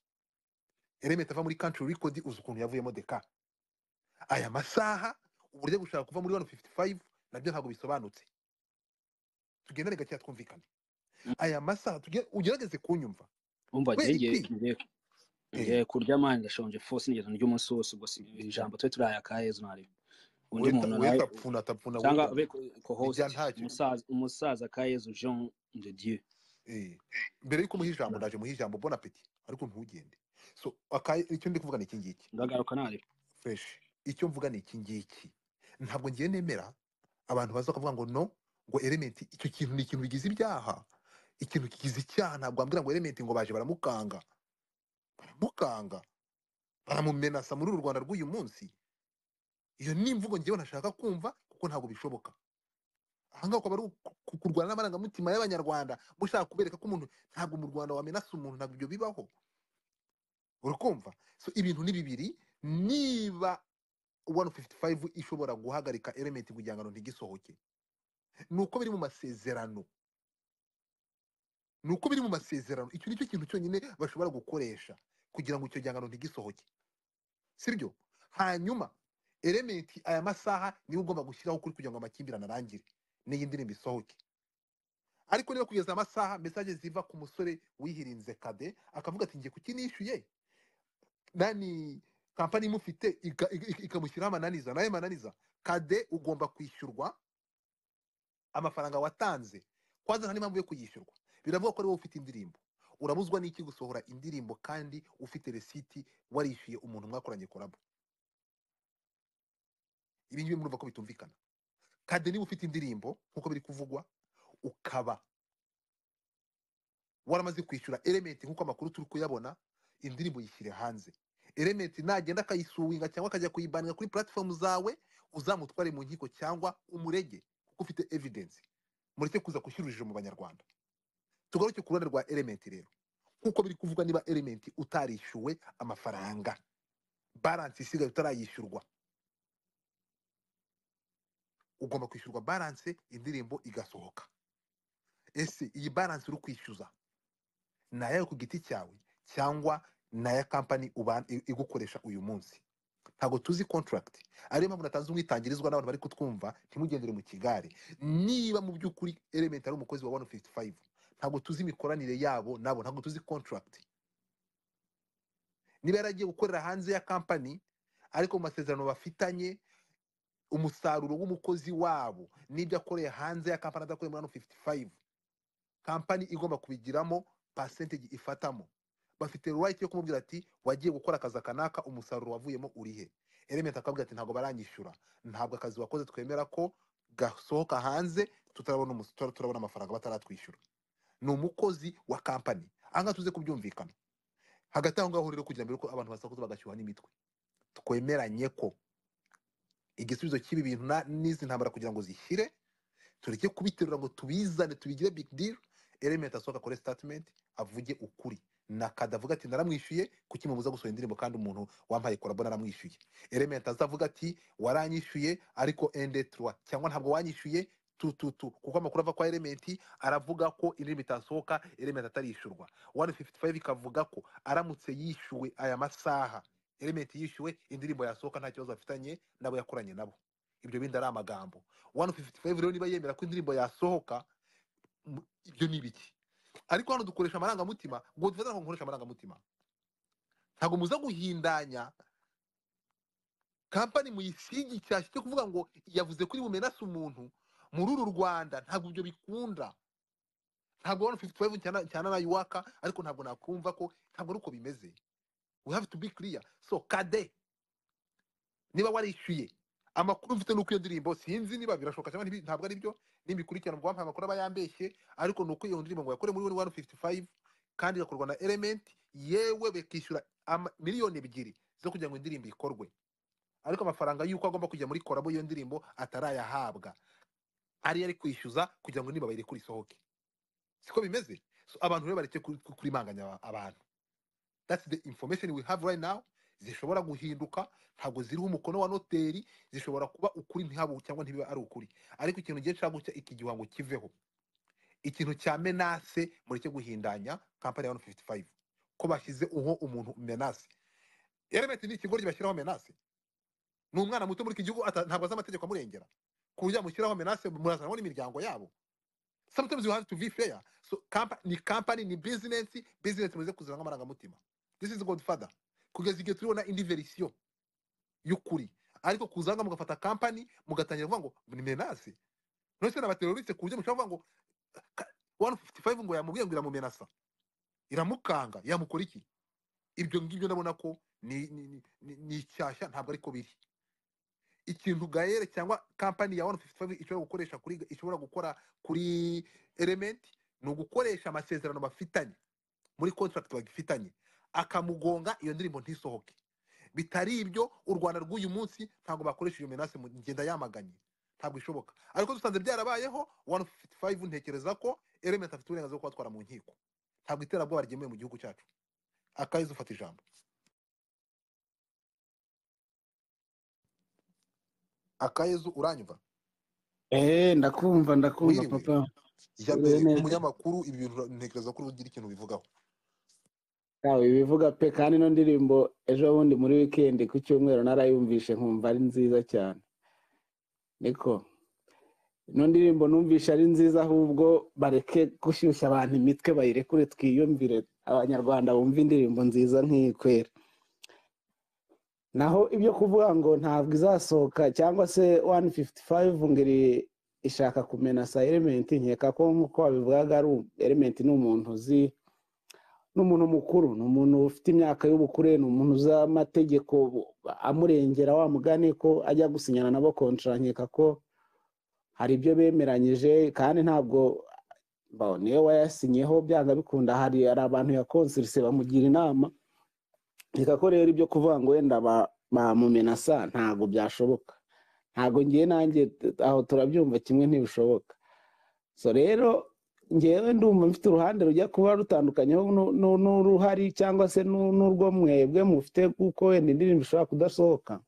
elementi ava muri country record uzi ukuntu yavuyemo deka aya masaha uburyo gushaka kuva muri 155 nabyo ntabwo bisobanutse tugendane gake twumvikane Mm. aya masaha tuge- ugerageze kunyumva umva Kubera njye iki? ngiye ngiye kurya amani ndashonje fo sinigeze ndya umunsi wose ubwo si ijambo twe turiya akayezu ntariwe undi muntu nawe wetapfuna tapfuna cyangwa be co-host Ijya ntacyo. umusaza umusaza akayezu jean de dieu Eh, mbere yuko muha ijambo ndaje muha ijambo bona peti ariko ntugende so akaye icyo ndi kuvuga ni iki ngiki ndagaruka ntari fresh icyo mvuga ni iki ngiki ntabwo ngiye nemera abantu baza kuvuga ngo no ngo elementi icyo kintu ni ikintu bigize ibyaha ikintu kigize icyaha ntabwo wambwira ngo elementi ngo baje baramukanga baramukanga baramumenasa muri uru rwanda rw'uyu munsi iyo ni imvugo ngewe ntashaka kumva kuko ntabwo bishoboka ahangaha ukaba ari uku- ku- kurwana n'amarangamutima y'abanyarwanda mushaka kubereka ko umuntu ntabwo mu rwanda wamenasa umuntu ntabwo ibyo bibaho urakumva so ibintu ni bibiri niba 155 ishobora guhagarika element kugira ngo ntigisohoke nuko biri mu masezerano nuko biri mu masezerano icyo nicyo kintu cyonyine bashobora gukoresha kugira ngo icyo gihangano ntigisohoke sibyo hanyuma element aya masaha niwe ugomba gushyiraho kuri kugira ngo amakimbirane arangire n'iyi ndirimbo isohoke ariko niba kugeza amasaha mesaje ziva ku musore wihirinze kade akavuga ati ngiye kukinishyuye nani kampani imufite ika- ika- ikamushyiraho amananiza nayo mananiza kade ugomba kwishyurwa amafaranga watanze kwanza nta n'impamvu yo kuyishyurwa biravuga ko ari wowe ufite indirimbo urabuzwa n'iki gusohora indirimbo kandi ufite resiti warishyuye umuntu mwakoranye korabo ibi ngibi murumva ko bitumvikana kade niba ufite indirimbo nk'uko biri kuvugwa ukaba waramaze kwishyura elementi nk'uko amakuru turi kuyabona indirimbo yishyire hanze elementi nagenda akayisuwinga cyangwa akajya kuyibaninga kuri platform zawe uzamutware mu nkiko cyangwa umurege kuko ufite evidence mureke kuza gushyira urujijo mu banyarwanda tugaruke ku ruhande rwa elementi rero nk'uko biri kuvuga niba elementi utarishyuwe amafaranga baransi isigaye utarayishyurwa ugomba kwishyurwa baranse indirimbo igasohoka ese iyi baransi uri kwishyuza ni ayawe ku giti cyawe cyangwa ni aya kampani uba- i- igukoresha uyu munsi ntabwo tuzi contract ariyo mpamvu natanze umwitangirizwa n'abantu bari kutwumva ntimugendere mu kigare niba mu by'ukuri element ari umukozi wa 155 ntabwo tuzi imikoranire yabo nabo ntabwo tuzi contract niba yaragiye gukorera hanze ya kampani ariko mu masezerano bafitanye umusaruro w'umukozi wabo n'ibyo akoreye hanze ya kampani adakoreye muri 155 kampani igomba kubigiramo percentage ifatamo bafite right yo kumubwira ati wagiye gukora akazi kanaka umusaruro wavuyemo urihe element akabwira ati ntabwo baranyishyura ntabwo akazi wakoze twemera ko gasohoka hanze tutarabona umus- tura- turabona amafaranga bataratwishyura ni umukozi wa kampani ahangaha tuze kubyumvikana hagati aho ngaho rero kugira mbere ko abantu basakuza bagashyuha n'imitwe twemeranye ko igisubizo cy'ibi bintu na- n'izi ntambara kugira ngo zishyire tureke kubiterura ngo tubizane tubigire big deal element asohoka akore statement avuge ukuri na kada avuga ati naramwishyuye kuki mubuza gusohora indirimbo kandi umuntu wampaye korabo naramwishyuye element azavuga ati waranyishyuye ariko ende trois cyangwa ntabwo wanyishyuye tu tu tu kuko amakuru ava kwa element aravuga ko indirimbo itasohoka element atarishyurwa 155 ikavuga ko aramutse yishyuwe aya masaha element yishyuwe indirimbo yasohoka nta kibazo bafitanye nabo yakoranye nabo ibyo bindi ari amagambo 155 rero niba yemera ko indirimbo yasohoka mu- ibyo ni ibiki ariko hano dukoresha amarangamutima ngo dufate ntabwo nkoresha amarangamutima ntabwo muza guhindanya kampani muyisigi cyashyi cyo kuvuga ngo yavuze kuri bumenase umuntu muri uru rwanda ntabwo ibyo bikunda ntabwo 155 cyana cyana na yuwaka ariko ntabwo nakumva ko ntabwo ari uko bimeze we have to be clear so kade niba warishyuye amakuru mfite nuko iyo ndirimbo sinzi niba birashoboka cyangwa ntibi- ntabwo ari byo n'imikurikirano ngo wampaye amakuru aba yambeshye ariko ni uko iyo ndirimbo ngo yakore muri 155 kandi igakorwa na element yewe bakishyura ama- miliyoni ebyiri zo kugira ngo indirimbo ikorwe ariko amafaranga y'uko agomba kujya muri korabo iyo ndirimbo atarayahabwa ariyo ari kwishyuza kugira ngo niba bayireke isohoke siko bimeze so abantu rero bareke ku- ku- kurimanganya aba- abantu that's the information we have right now zishobora guhinduka ntabwo ziriho umukono wa noteri zishobora kuba ukuri ntihabu cyangwa ntibiba ari ukuri ariko ikintu gihe cyo guca iki gihango kiveho ikintu cya menase mureke guhindanya kampani ya wani fifuti fayive ko bashyize uwo umuntu menase eremeti ni ikigo bashyiraho menase ni umwana muto muri iki gihugu ata- ntabwo azi amategeko amurengera ku buryo yamushyiraho menase murazanamo n'imiryango yabo sometimes you have to be fair so kampa, ni company ni business business muze kuzana nk'amarangamutima this is godfather kugeza igihe turibona indi verisiyo y'ukuri ariko kuzanga mugafata company mugatangira kuvuga ngo ni menase none se n'abateroriste ku buryo mushobora kuvuga ngo ka- 155 ngo yamubwiye ngo iramumenasa iramukanga yamukora iki ibyo ngibyo ndabona ko ni ni ni- ni- ni icyashya ntabwo ariko biri ikintu gayere cyangwa company ya 155 ishobora gukoresha kuri ishobora gukora kuri element ni ugukoresha amasezerano bafitanye muri contract bagifitanye akamugonga iyo ndirimbo ntisohoke bitari ibyo u rwanda rw'uyu munsi ntabwo bakoresha iyo menase mu ngenda yamaganye ntabwo ishoboka ariko dusanze byarabayeho 155 ntekereza ko element afite uburenganzira bwo kubatwara mu nkiko ntabwo iterabwoba ryemewe mu gihugu cyacu akayiza ufata ijambo akayezu uranyumva Eh, ndakumva ndakumva Wiriwe. papa jya Bimeze mbere neza. umunyamakuru ibi bintu ntekereza ko ugira ikintu bivugaho Nawe bivuga pe kandi ino ndirimbo ejo bundi muri weekend ku cyumweru narayumvishe nkumva ari nziza cyane niko ino ndirimbo numvishe ari nziza ahubwo bareke gushyushya abantu imitwe bayirekure twiyumvire abanyarwanda bumve indirimbo nziza nk'iyi kwera naho ibyo kuvuga ngo ntabwo izasohoka cyangwa se 155 ngo iri- ishaka kumenasa elementi nkeka ko nk'uko wabivugaga ari u- elementi ni umuntu uzi ni umuntu mukuru ni umuntu ufite imyaka y'ubukure ni umuntu uzi amategeko amurengera wa mugani ko ajya gusinyana nabo kontra nkeka ko hari ibyo bemeranyije kandi ntabwo ba- niwe wayasinyeho byanga bikunda hari hari abantu ya konsirise bamugira inama nkeka ko rero ibyo kuvuga ngo wenda ba- bamumenasa ntabwo byashoboka ntabwo ngiye nanjye t- aho turabyumva kimwe ntibishoboka so rero ngewe ndumva mfite uruhande rujya kuba rutandukanyeho nu- nu- n'uruhari cyangwa se nu- n'urwo mwebwe mufite kuko wenda indirimbo ishobora kudasohoka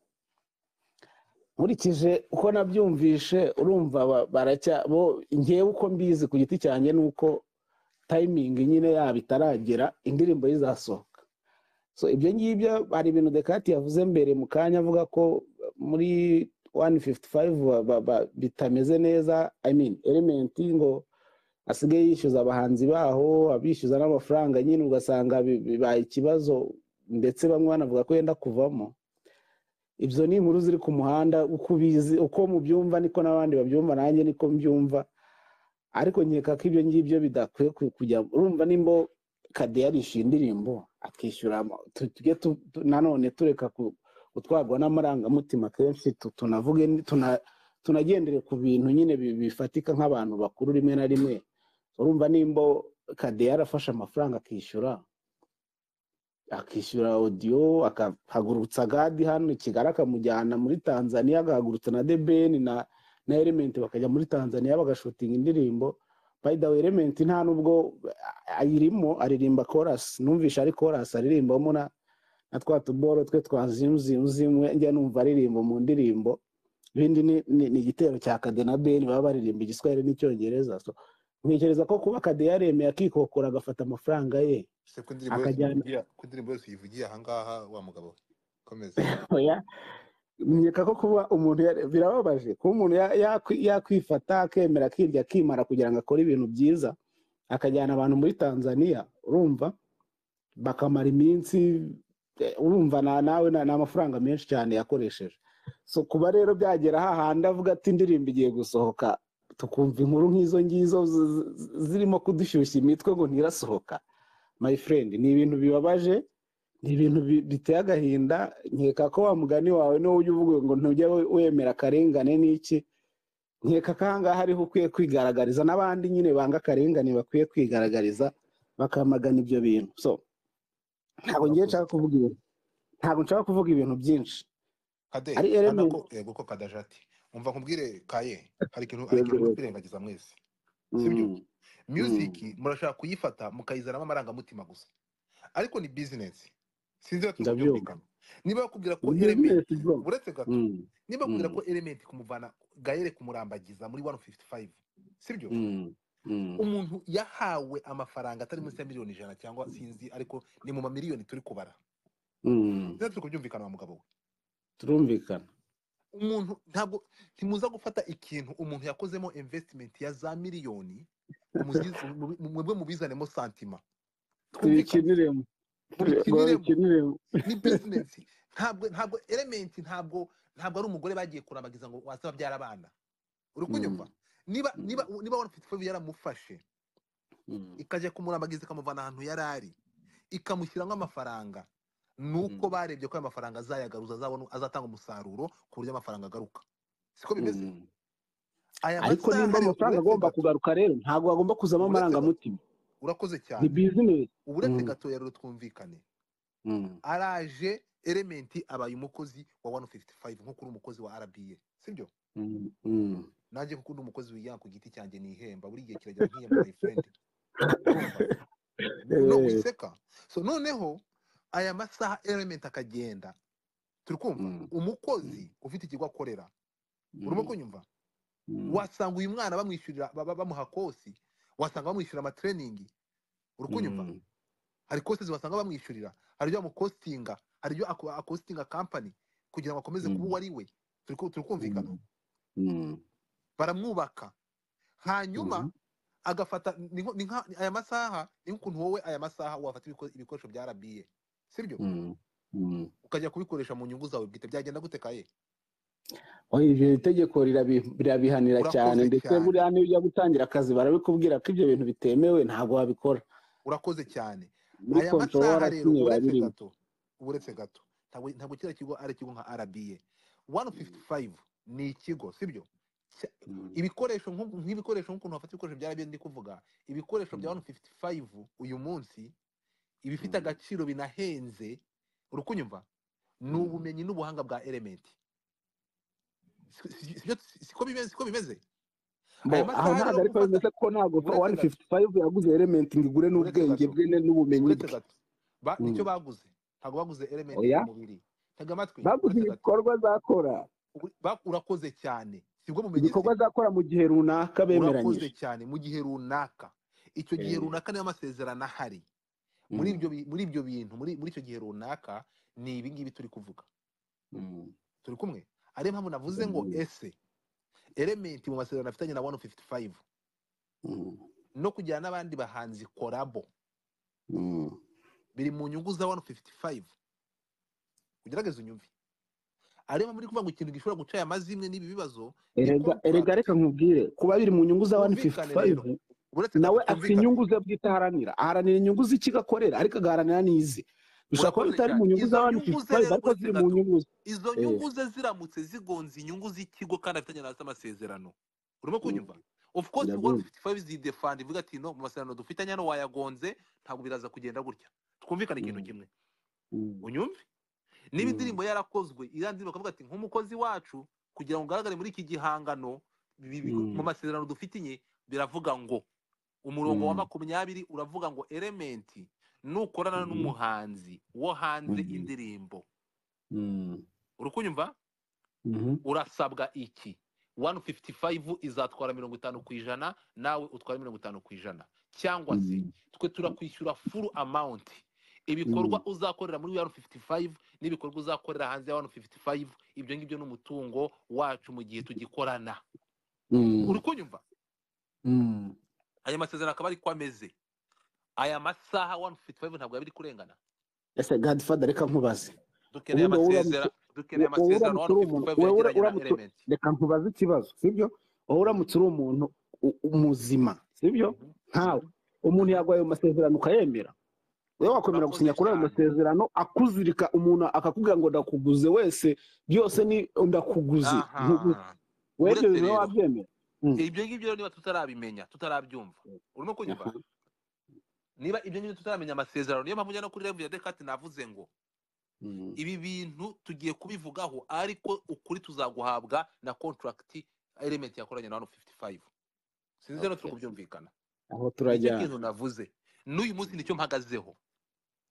nkurikije uko nabyumvishe urumva ba- baracya bo ngewe uko mbizi ku giti cyanjye ni uko tayimingi nyine yabo itaragera indirimbo ye izasohoka so ibyo ngibyo hari ibintu dekati yavuze mbere mu kanya avuga ko muri 155 ba- ba- ba- bitameze neza i mean elementi ngo asigaye yishyuza abahanzi baho abishyuza n'amafaranga nyine ugasanga bi- bibaye ikibazo ndetse bamwe banavuga ko yenda kuvamo ibyo ni inkuru ziri ku muhanda uko ubizi uko mubyumva niko n'abandi babyumva nanjye niko mbyumva ariko nkeka ko ibyo ngibyo bidakwiye ku- kujya urumva nimba kade yarishyuye indirimbo akishyura ama- tu- tujye tu- tu- nanone tureka ku- gutwarwa n'amarangamutima kenshi tu- tunavuge ni- tuna- tunagendere ku bintu nyine bi- bifatika nk'abantu bakuru rimwe na rimwe urumva nimba kade yarafashe amafaranga akishyura akishyura odiyo akahagurutsa gadi hano i kigali akamujyana muri tanzania agahagurutsa na debeni na na elementi bakajya muri tanzania bagashutinga indirimbo by the way elementi nta nubwo a- ayirimo aririmba korasi numvisha ari korasi aririmbamo na na twa tuboro twe twa zimuzimwe njya numva aririmba mu ndirimbo ibindi ni ni- ni igitero cya kade na beni baba baririmba igiswahili n'icyongereza so ntekereza ko kuba kade yaremeye akikokora agafata amafaranga ye se ko indirimbo yose Akajyana- uyivugiye ko indirimbo yose uyivugiye ahangaha wa mugabo we komeza oya nkeka ko kuba umuntu yare- birababaje kuba umuntu ya- yakwi- yakwifata akemera akirya akimara kugira ngo akore ibintu byiza akajyana abantu muri tanzania urumva bakamara iminsi eh, urumva na- nawe na- ni amafaranga menshi cyane yakoresheje so kuba rero byagera hahandi avuga ati indirimbo igiye gusohoka tukumva inkuru nk'izo ngizo zi- zi- zirimo kudushyushya imitwe ngo ntirasohoka my friend ni ibintu bibabaje ni ibintu bi- biteye agahinda nkeka ko wa mugani wawe niwo ujya uvuga ngo ntujya we- wemera akarengane n'iki nkeka ko ahangaha ariho ukwiye kwigaragariza n'abandi nyine banga akarengane bakwiye kwigaragariza bakamagana ibyo bintu so ntabwo ngiye Urakoze. nshaka kuvuga ibintu ntabwo nshaka kuvuga ibintu byinshi kade ari urabona element ko yego ko kadajati umva nkubwire kaye hari ikintu hari ikintu Yego. muri kwirengagiza mwese sibyo Mm, music murashaka kuyifata mukayizanamo amarangamutima gusa ariko ni business sinzi iyo ndabyumva tubyumvikana niba bakubwira ko Business element bro. uretse gato Mm, niba bakubwira Mm. ko element kumuvana gayere kumurambagiza muri 155 sibyo mm, mm. umuntu yahawe amafaranga atari munsi ya miliyoni ijana cyangwa sinzi ariko ni mu mamiliyoni turi kubara Mm, neza turi kubyumvikana wa mugabo we turumvikana umuntu ntabwo ntimuza gufata ikintu umuntu yakozemo investment ya za miliyoni umuzize- mu- mu- mwebwe mubizanemo santima Twumvikane. tuyikiniremo Tuyikiniremo. tuyikiniremo ni business ntabwo ntabwo element ntabwo ntabwo ari umugore bagiye kurambagiza ngo waze babyara abana uri kunyumva niba Mm. niba niba wari ufite ikibazo yaramufashe Mm, ikajya kumurambagiza ikamuvana ahantu yari ari ikamushyiramo amafaranga nuko Mm. barebye ko ayo mafaranga azayagaruza azabona azatanga umusaruro ku buryo amafaranga agaruka siko bimeze mm. aya ariko masaha nimba ari- amafaranga uretse agomba gato- kugaruka rero ntabwo agomba kuzamo Uretse amarangamutima urakoze ni cyane bizinesi uburetse Mm. gato rero twumvikane Mm, araje elementi abaye umukozi wa 155 nk'uko uri umukozi wa rba sibyo mm, mm. nanjye kuko ndi umukozi wigenga ku giti cyanjye nihemba buri gihe kirajya nkihemba my friend Urumva? no Eh. wiseka so noneho aya masaha element akagenda turi kumva Mm. umukozi ufite ikigo akorera urimo kunyumva Mm, wasanga uyu mwana bamwishyurira ba- ba- bamuha kosi wasanga bamwishyura amatraining uri kunyumva mm, hari kositizi wasanga bamwishyurira hari ibyo bamukostinga hari ibyo ako- akostinga kampani kugira ngo akomeze Mm. kuba uwo ari we turi ku- turi kumvikana mm, mm, baramwubaka hanyuma Mhm. agafata ni nko- ni nka aya masaha ni nk'ukuntu wowe aya masaha wafata ibiko- ibikoresho bya rba sibyo mm, mm. ukajya kubikoresha mu nyungu zawe bwite byagenda gute kaye Oya, ibyo itegeko rirabi- birabihanira Urakoze cyane ndetse cyane. buriya niyo ujya gutangira akazi barabikubwira ko ibyo bintu bitemewe ntabwo wabikora urakoze cyane muri aya control masaha rero warakinye uretse birimo gato uretse gato ntabwo ntabwo kiriya kigo ari ikigo nka rba 155 ni ikigo sibyo Cya- ibikoresho nk'ubu- nk'ibikoresho nk'ukuntu bafata ibikoresho byarabyo ndi kuvuga ibikoresho bya Mm. 155 uyu munsi ibifite Mm. agaciro binahenze uri kunyumva ni Mm. ubumenyi n'ubuhanga bwa element Si- si- sibyo- si- siko bimeze siko bimeze Bo, aya aho masaha ntabwo rero ariko gufata- bimeze ko ntabwo uretse gato. 155 yaguze element ngo igure Uretse n'ubwenge gato. bwe ne- n'ubumenyi uretse bwe gato ba Mm. nicyo baguze ntabwo baguze element Oya. mu mubiri tega amatwi baguze uretse gato ibikorwa azakora Uri- ba- urakoze cyane sibwo bumenyi ibikorwa se azakora mu gihe runaka urakoze bemeranyije cyane mu gihe runaka icyo gihe Eh. runaka niyo amasezerano ahari muri ibyo bi- muri ibyo bintu muri muri icyo gihe runaka ni ibi ngibi turi kuvuga Mm. turi kumwe ariyo mpamvu navuze ngo Mm. ese element mu masezerano afitanye na 155 Mm. no kujyana n'abandi bahanzi korabo Mm. biri mu nyungu za 155 ugerageze unyumve ariyo mpamvu ndi kuvuga ngo ikintu gishobora guca aya mazimwe n'ibi bibazo ni erega contract. erega reka nkubwire kuba biri mu nyungu za Twumvikane rero. 155 uretse nawe gato afite twumvikane. inyungu ze bwite aharanira aharanira inyungu z'ikigo akorera ariko agaharanira n'ize bishobora kuba Urakoze bitari mu cyane. nyungu za Izo nyungu ze 155 rero ariko ziri mu gato. nyungu ze izo Eh. nyungu ze ziramutse zigonze inyungu z'ikigo kandi afitanye nazo amasezerano urimo kunyumva of course Ndabyumva. 155 zidefanda ivuga ati no mu masezerano dufitanye hano wayagonze ntabwo biraza kugenda gutya twumvikane ikintu Mm. kimwe Mm. unyumve niba Mm. indirimbo yarakozwe iriya ndirimbo bakavuga ati nk'umukozi wacu kugira ngo ugaragare muri iki gihangano bi- bi- Mm. mu masezerano dufitanye biravuga ngo umurongo wa Mm. makumyabiri uravuga ngo elementi nukorana Mhm. n'umuhanzi wo hanze Mhm. indirimbo Mm. uri kunyumva Mhm. urasabwa iki 155 izatwara mirongo itanu ku ijana nawe utware mirongo itanu ku ijana cyangwa se Mm. twe turakwishyura full amount ibikorwa uzakorera muri 155 n'ibikorwa uzakorera hanze ya 155 ibyo ngibyo n'umutungo wacu mu gihe tugikorana Mm. uri kunyumva Mm. aya masezerano akaba ariko ameze aya masaha 155 ntabwo yabiri kurengana ese godfather reka nkubaze dukeneye Ubundi wowe amasezera dukeneye wowe amasezerano uramutse uri umuntu- 155 wowe ura- yagiranye na uramutse- element reka nkubaze ikibazo sibyo wowe uramutse uri umuntu u- muzima sibyo Mhm. nkawe umuntu yaguha ayo masezerano ukayemera wowe wakwemera Urakoze gusinya kuri ayo cyane. masezerano akuzirika umuntu akakubwira ngo ndakuguze wese byose ni ndakuguze nkuguze aha wowe ibyo uretse bintu wowe rero wabyemera ibyo ngibyo rero niba tutarabimenya tutarabyumva urimo kunyumva niba ibyo ngibyo tutaramenya amasezerano niyo mpamvu njya no kuri revu ya dekati navuze ngo Mm. ibi bintu tugiye kubivugaho ariko ukuri tuzaguhabwa na kontragiti elementi yakoranye na 155 sinzi rero turi Okay. kubyumvikana aho nicyo turajyana kintu navuze n'uyu munsi nicyo mpagazeho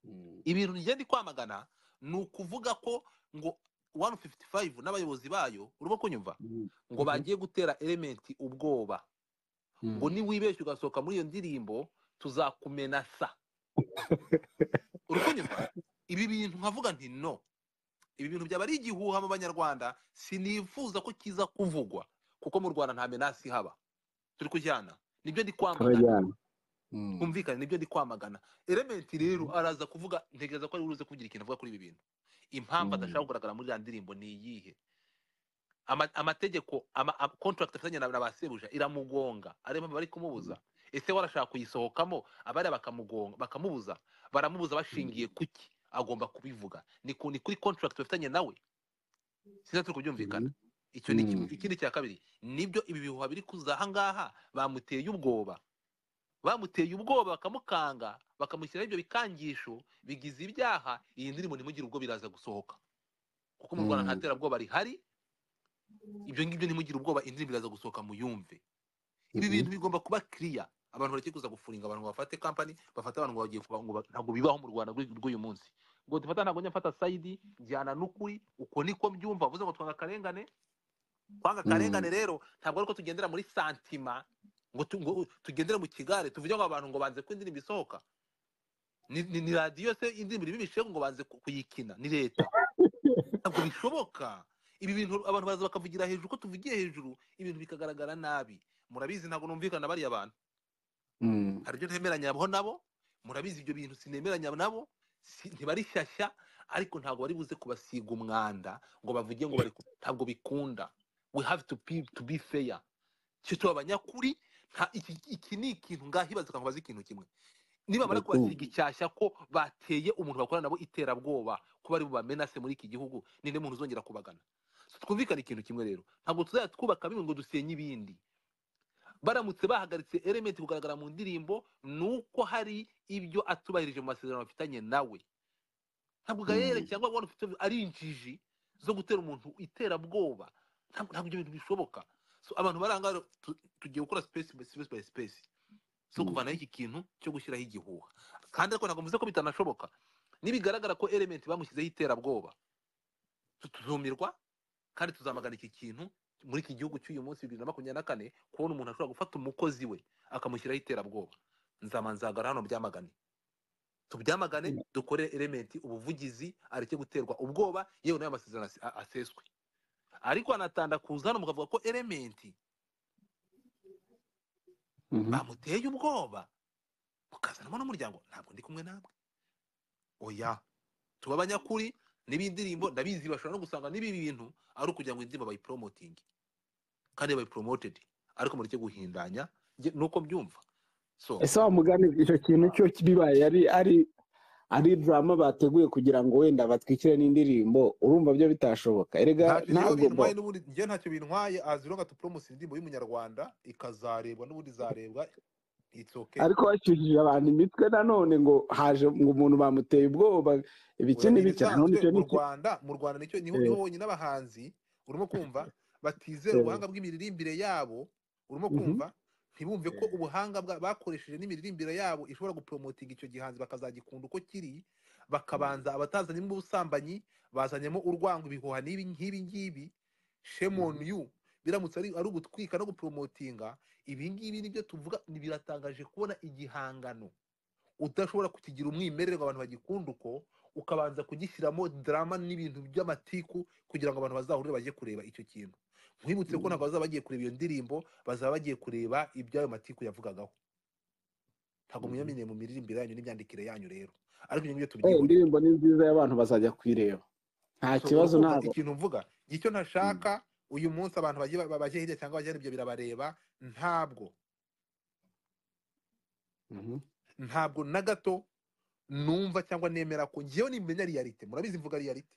Mm. ibintu ngenda kwamagana ni ukuvuga ko ngo 155 n'abayobozi bayo urimo kunyumva ngo Mhm. bagiye gutera elementi ubwoba ngo niwibeshye ugasohoka muri iyo ndirimbo tuzakumena sa uri kunyumva ibi bintu nkavuga nti no ibi bintu byaba ari igihuha mu banyarwanda sinifuza ko kiza kuvugwa kuko mu rwanda nta menasi ihaba turi kujyana nibyo ndi kwamagana turajyana humvikane nibyo ndi kwamagana elementi rero araza kuvuga ntekereza ko ari buze kugira ikintu avuga kuri ibi bintu impamvu Mm. adashaka kugaragara muri iriya ndirimbo ni iyihe Ama- amategeko ama- ama- contract afitanye na na ba sebuja iramugonga ariyo mpamvu bari kumubuza ese warashaka kuyisohokamo abari bakamugonga bakamubuza baramubuza bashingiye kuki agomba kubivuga ni ku- ni kuri contract bafitanye nawe sinzi turi kubyumvikana icyo ni kimwe Mm. ikindi cya kabiri nibyo ibi bihuha biri kuza ahangaha bamuteye ubwoba bamuteye ubwoba bakamukanga bakamushyiraho ibyo bikangisho bigize ibyaha iyi ndirimbo ntimugire ubwo biraza gusohoka kuko mu rwanda Mm. nta terabwoba rihari ibyo ngibyo ntimugire ubwoba indirimbo iraza gusohoka muyumve ibi Mhm. bintu bigomba kuba kiriya abantu bareke kuza gufuringa abantu ngo bafate kampani bafate abantu ngo bagiye kuba ngo ba- ntabwo bibaho mu rwanda rw'uyu rw'uyu munsi ngo dufata ntabwo njya mfata sayidi njyana n'ukuri uko niko mbyumva bivuze ngo twanga akarengane kwanga Mm. akarengane rero ntabwo ari ko tugendera muri santima ngo tu- ngo tugendere mu kigare tuvuge ngo abantu ngo banze ko indirimbo isohoka ni ni- ni radiyo se indirimbo irimo ibishegu ngo banze ku- kuyikina ni leta ntabwo bishoboka ibi bintu abantu baraza bakavugira hejuru ko tuvugiye hejuru ibintu bikagaragara nabi murabizi ntabwo numvikana na bariya bantu Mm. hari ibyo ntemeranya nabo nabo murabizi ibyo bintu sinemeranya nabo si- ntibari shyashya ariko ntabwo bari buze kubasiga umwanda ngo bavuge ngo bari ku- ntabwo bikunda we have to be, to be fair cyo tuba abanyakuri nta- iki, iki ni ikintu ngaho ibaza ngo bazi ikintu kimwe nibamara Ndakuru. kubasiga icyashya ko bateye umuntu bakorana nabo iterabwoba ko bari bubamenase muri iki gihugu ninde muntu uzongera kubagana So twumvikane ikintu kimwe rero ntabwo tuzajya twubaka bimwe ngo dusenye ibindi baramutse bahagaritse elementi kugaragara mu ndirimbo ni uko hari ibyo atubahirije mu masezerano bafitanye nawe ntabwo gayere Mm. cyangwa wari ufite ari injiji zo gutera umuntu iterabwoba ntabwo ntabwo ibyo bintu bishoboka so abantu baranga rero tu- tugiye gukora space by space by space so Mm. kuvanaho iki kintu cyo gushyiraho igihuha kandi ariko ntabwo mvuze ko bitanashoboka nibigaragara ko elementi bamushyizeho iterabwoba tuzumirwa kandi tuzamagana iki kintu muri iki gihugu cy'uyu munsi bibiri na makumyabiri na kane kubona umuntu ashobora gufata umukozi we akamushyiraho iterabwoba nzaba nzagara hano byamagane tubyamagane dukorere elementi ubuvugizi areke guterwa ubwoba yewe n'ayo masezerano ase- a- aseswe ariko anatanda kuza hano mukavuga ko elementi Mhm. bamuteye ubwoba mukazanamo n'umuryango ntabwo ndi kumwe namwe oya tuba abanyakuri n'ibindirimbo ndabizi bashobora no gusanga n'ibi bintu ari ukugira ngo indirimbo bayiporomotinge kandi bayiporomotedi ariko mureke guhindanya nge- nuko mbyumva so ese wa mugani icyo kintu cyo bibaye ari ari ari drama bateguye kugira ngo wenda batwikire n'indirimbo urumva byo bitashoboka ntacyo erega ngewe ntabwo bo bintwaye n'ubundi njyewe ntacyo bintwaye aziro nka tuporomosa indirimbo y'umunyarwanda ikazarebwa n'ubundi izarebwa it's okay ariko bashyushije abantu imitwe nanone ngo haje ngo umuntu bamuteye ubwoba ibiki Oya, ni n'ibiki ibisanzwe nanone icyo mu ni iki rwanda mu rwanda nicyo niho Eh. niho honyine abahanzi urimo kumva batizera Eh. ubuhanga bw'imiririmbire yabo urimo Mhm. kumva ntibumve ko ubuhanga bwa- bakoresheje n'imiririmire yabo ishobora gupromotinga icyo gihanzi bakazagikunda uko kiri bakabanza abatazanyemo ubusambanyi bazanyemo urwango ibihuha n'ibi nk'ibi ngibi shame on you biramutse ari ari ugutwika no gupromotinga ibi ngibi nibyo tuvuga ni biratangaje kubona igihangano udashobora kukigira umwimerere ngo abantu bagikunde uko ukabanza kugishyiramo drama n'ibintu by'amatiku kugira ngo abantu bazahurire bajye kureba icyo kintu nkwibutse ko ntabwo bazaba bagiye kureba iyo ndirimbo bazaba bagiye kureba iby'ayo matiku yavugagaho ntabwo Mhm. munyamenye mu miririmbire yanyu n'imyandikire yanyu rero ariko ibyo ngibyo Eh, tubigiye indirimbo ni nziza y'abantu bazajya kuyireba nta So, kibazo urumva ntabwo ikintu mvuga icyo ntashaka uyu munsi abantu bagiye ba- bajya hirya cyangwa bajya hino ibyo birabareba ntabwo Mhm. ntabwo na gato numva cyangwa nemera ko ngewe nimenya riyalite murabizi mvuga riyalite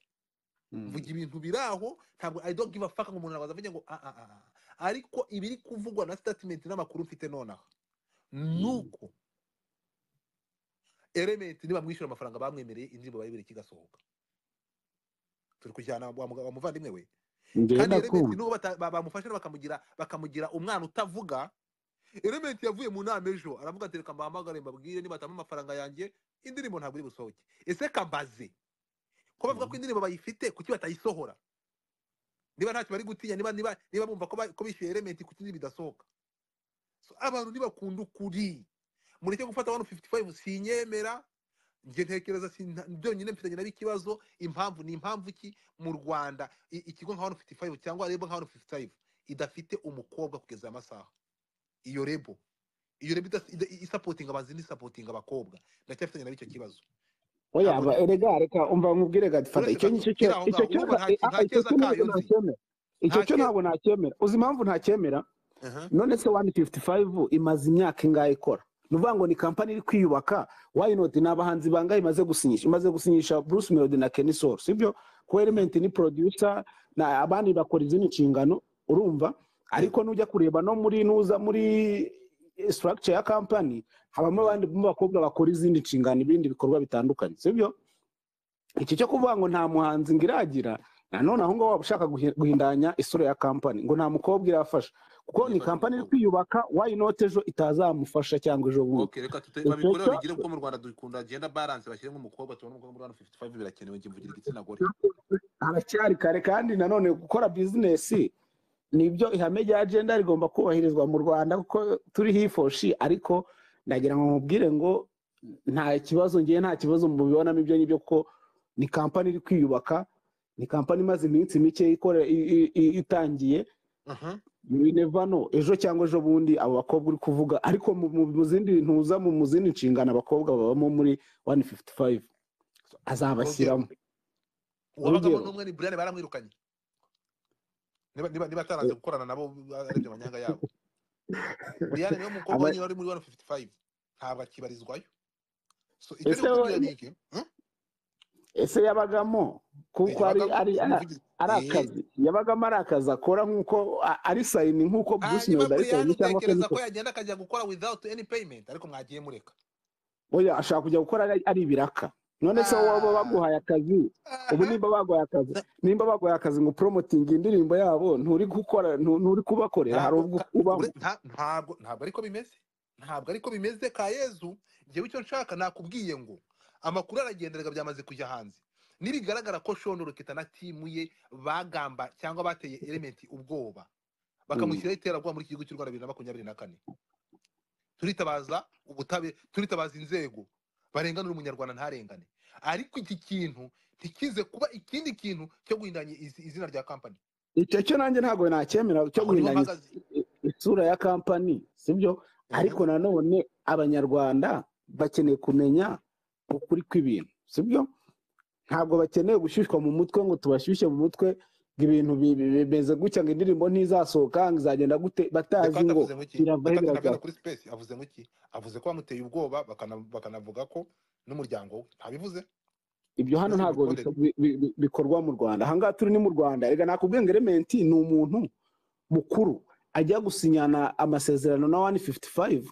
Mhm. mvuga ibintu biri aho ntabwo i don't give a fuck ngo umuntu arabaza avuge ngo ah ah ah ah." ariko ibiri kuvugwa na statement n'amakuru mfite nonaha nuko element nibamwishyura amafaranga bamwemereye indirimbo bayibere kigasohoka turi kujyana wa muga- wa muvandimwe we njyewe kandi element ndakumva nubwo bata- ba- bamufasha bakamugira bakamugira umwana utavuga element yavuye mu nama ejo aravuga ati reka mbahamagare mbabwire nibatama amafaranga yanjye indirimbo ntabwo iri busohoke ese kambaze ko bavuga ko indirimbo bayifite kuki batayisohora niba ntacyo bari gutinya niba niba niba bumva ko ba- ko bishyuye elementi kuki indirimbo idasohoka So, abantu ntibakunda ukuri mureke gufata wano 55 sinyemera njye ntekereza sinta- byonyine mfitanye nabo ikibazo impamvu ni impamvu ki mu rwanda i- ikigo nka wano 55 cyangwa rebo nka wano 55 idafite umukobwa kugeza aya masaha iyo rebo iyo rebo idaf- ida- isapotinga abazi n'isapotinga abakobwa ndacyafitanye nabo icyo kibazo oya Ntabwo- ba- erega reka umva nkubwire gati fata Uretse icyo gato, ngicyo kiri aho cyo- icyo ngaho, cyo urumva nta- nta- eh, nta ah, icyo cyo keza ntabwo kayo nzi. nacyemera icyo Nta cyo ke- ntabwo nacyemera uzi impamvu ntacyemera Aha. none se wani fifuti fayivu imaze imyaka ingahe ikora ni ukuvuga ngo ni kampani iri kwiyubaka wayinoti ni abahanzi bangahe imaze gusinyisha imaze gusinyisha bruce melody na kenny sol sibyo ko element ni producer na abandi bakora izindi nshingano urumva ariko nujya kureba no muri nuza muri structure ya kampani habamo abandi bakobwa bakora izindi nshingano ibindi bikorwa bitandukanye sibyo iki cyo kuvuga ngo nta muhanzi ngo iragira nanone aho ngaho waba ushaka guhi- guhindanya isura ya kampani ngo nta mukobwa irafasha kuko ni Ntibafasha kampani iri umukobwa. kwiyubaka wayinote ejo itazamufasha cyangwa ejo bundi Okay, reka tute Icyo babikore cyo- babigire kuko mu Rwanda dukunda genda balance bashyiremo umukobwa tubona umukobwa muri hano 55 birakenewe ngiye mvugira igitsina gore. haracyari kare kandi nanone gukora bizinesi nibyo ihame rya agenda rigomba kubahirizwa mu rwanda kuko turi hifoshi ariko nagira ngo mubwire ngo nta kibazo ngewe nta kibazo mubibonamo ibyo ngibyo kuko ni kampani iri kwiyubaka ni kampani imaze iminsi mike ikore- i- i- i- itangiye Aha. binevano ejo cyangwa ejo bundi abo bakobwa uri kuvuga ariko mu mu- mu zindi ntuza mu mu zindi nshingano abakobwa babamo muri 155 azabashyiramo Uwabagamo Urugero. n'umwe ni Brian baramwirukanye. Niba niba niba ataranze gukorana nabo aribyo manyanga yabo. Brian niwe mukobwa Aba- wenyine wari muri hano 55 ntabwo akibarizwayo. So icyo Ese ni ukubwira we- ni iki? Hmm? ese yabagamo kuko ari Yabagamo ari ari umuvugizi. ari Eh, akazi yabagamo ari akazi akora nk'uko a- ari sayini nk'uko bruce hanyuma melody ari Brian sayini cyangwa utekereza ko keniko yagenda akajya gukora without any payment ariko mwagiye mureka. oya ashaka kujya gukora ari ari ibiraka none se wowe waba Ah. baguhaye akazi ubu Aha. nimba baguhaye akazi nimba baguhaye akazi ngo upromotinge indirimbo yabo nturi gukora ntu- nturi kubakorera hari ntabwo ubwo ka- ubamo ure- nta- ntabwo ntabwo ariko bimeze ntabwo ariko bimeze ka yezu njyewe icyo nshaka nakubwiye ngo amakuru aragenderega byamaze kujya hanze nibigaragara ko shono rukita na timu ye bagamba cyangwa bateye elementi ubwoba bakamushyiraho iterabwoba muri iki gihugu cy'u rwanda bibiri na makumyabiri na kane turitabaza ubutabera turitabaza inzego barenganura umunyarwanda ntarengane ariko iki kintu ntikize kuba ikindi kintu cyo guhindanya izi- izina rya kampani icyo cyo nanjye ntabwo nacyemera cyo aho niho guhindanya mpagaze is- isura ya kampani sibyo ariko nanone abanyarwanda bakeneye kumenya ukuri kw'ibintu sibyo ntabwo bakeneye gushyushywa mu mutwe ngo tubashyushye mu mutwe ngo ibintu bi- bi- bimeze gutya ngo indirimbo ntizasohoka ngo izagenda gute batazi Descartes ngo avuze ngo iki biravahe Descartes ntabwo biragaruka yari kuri space avuze ngo iki avuze ko bamuteye ubwoba bakana- bakanavuga ko n'umuryango we ntabivuze ibyo hano Mbese ntabwo imikorere. biko- bi- bi- bi- bikorwa mu rwanda ahangaha turi ni mu rwanda reka nakubwiye ngo elementi ni umuntu mukuru ajya gusinyana amasezerano na 155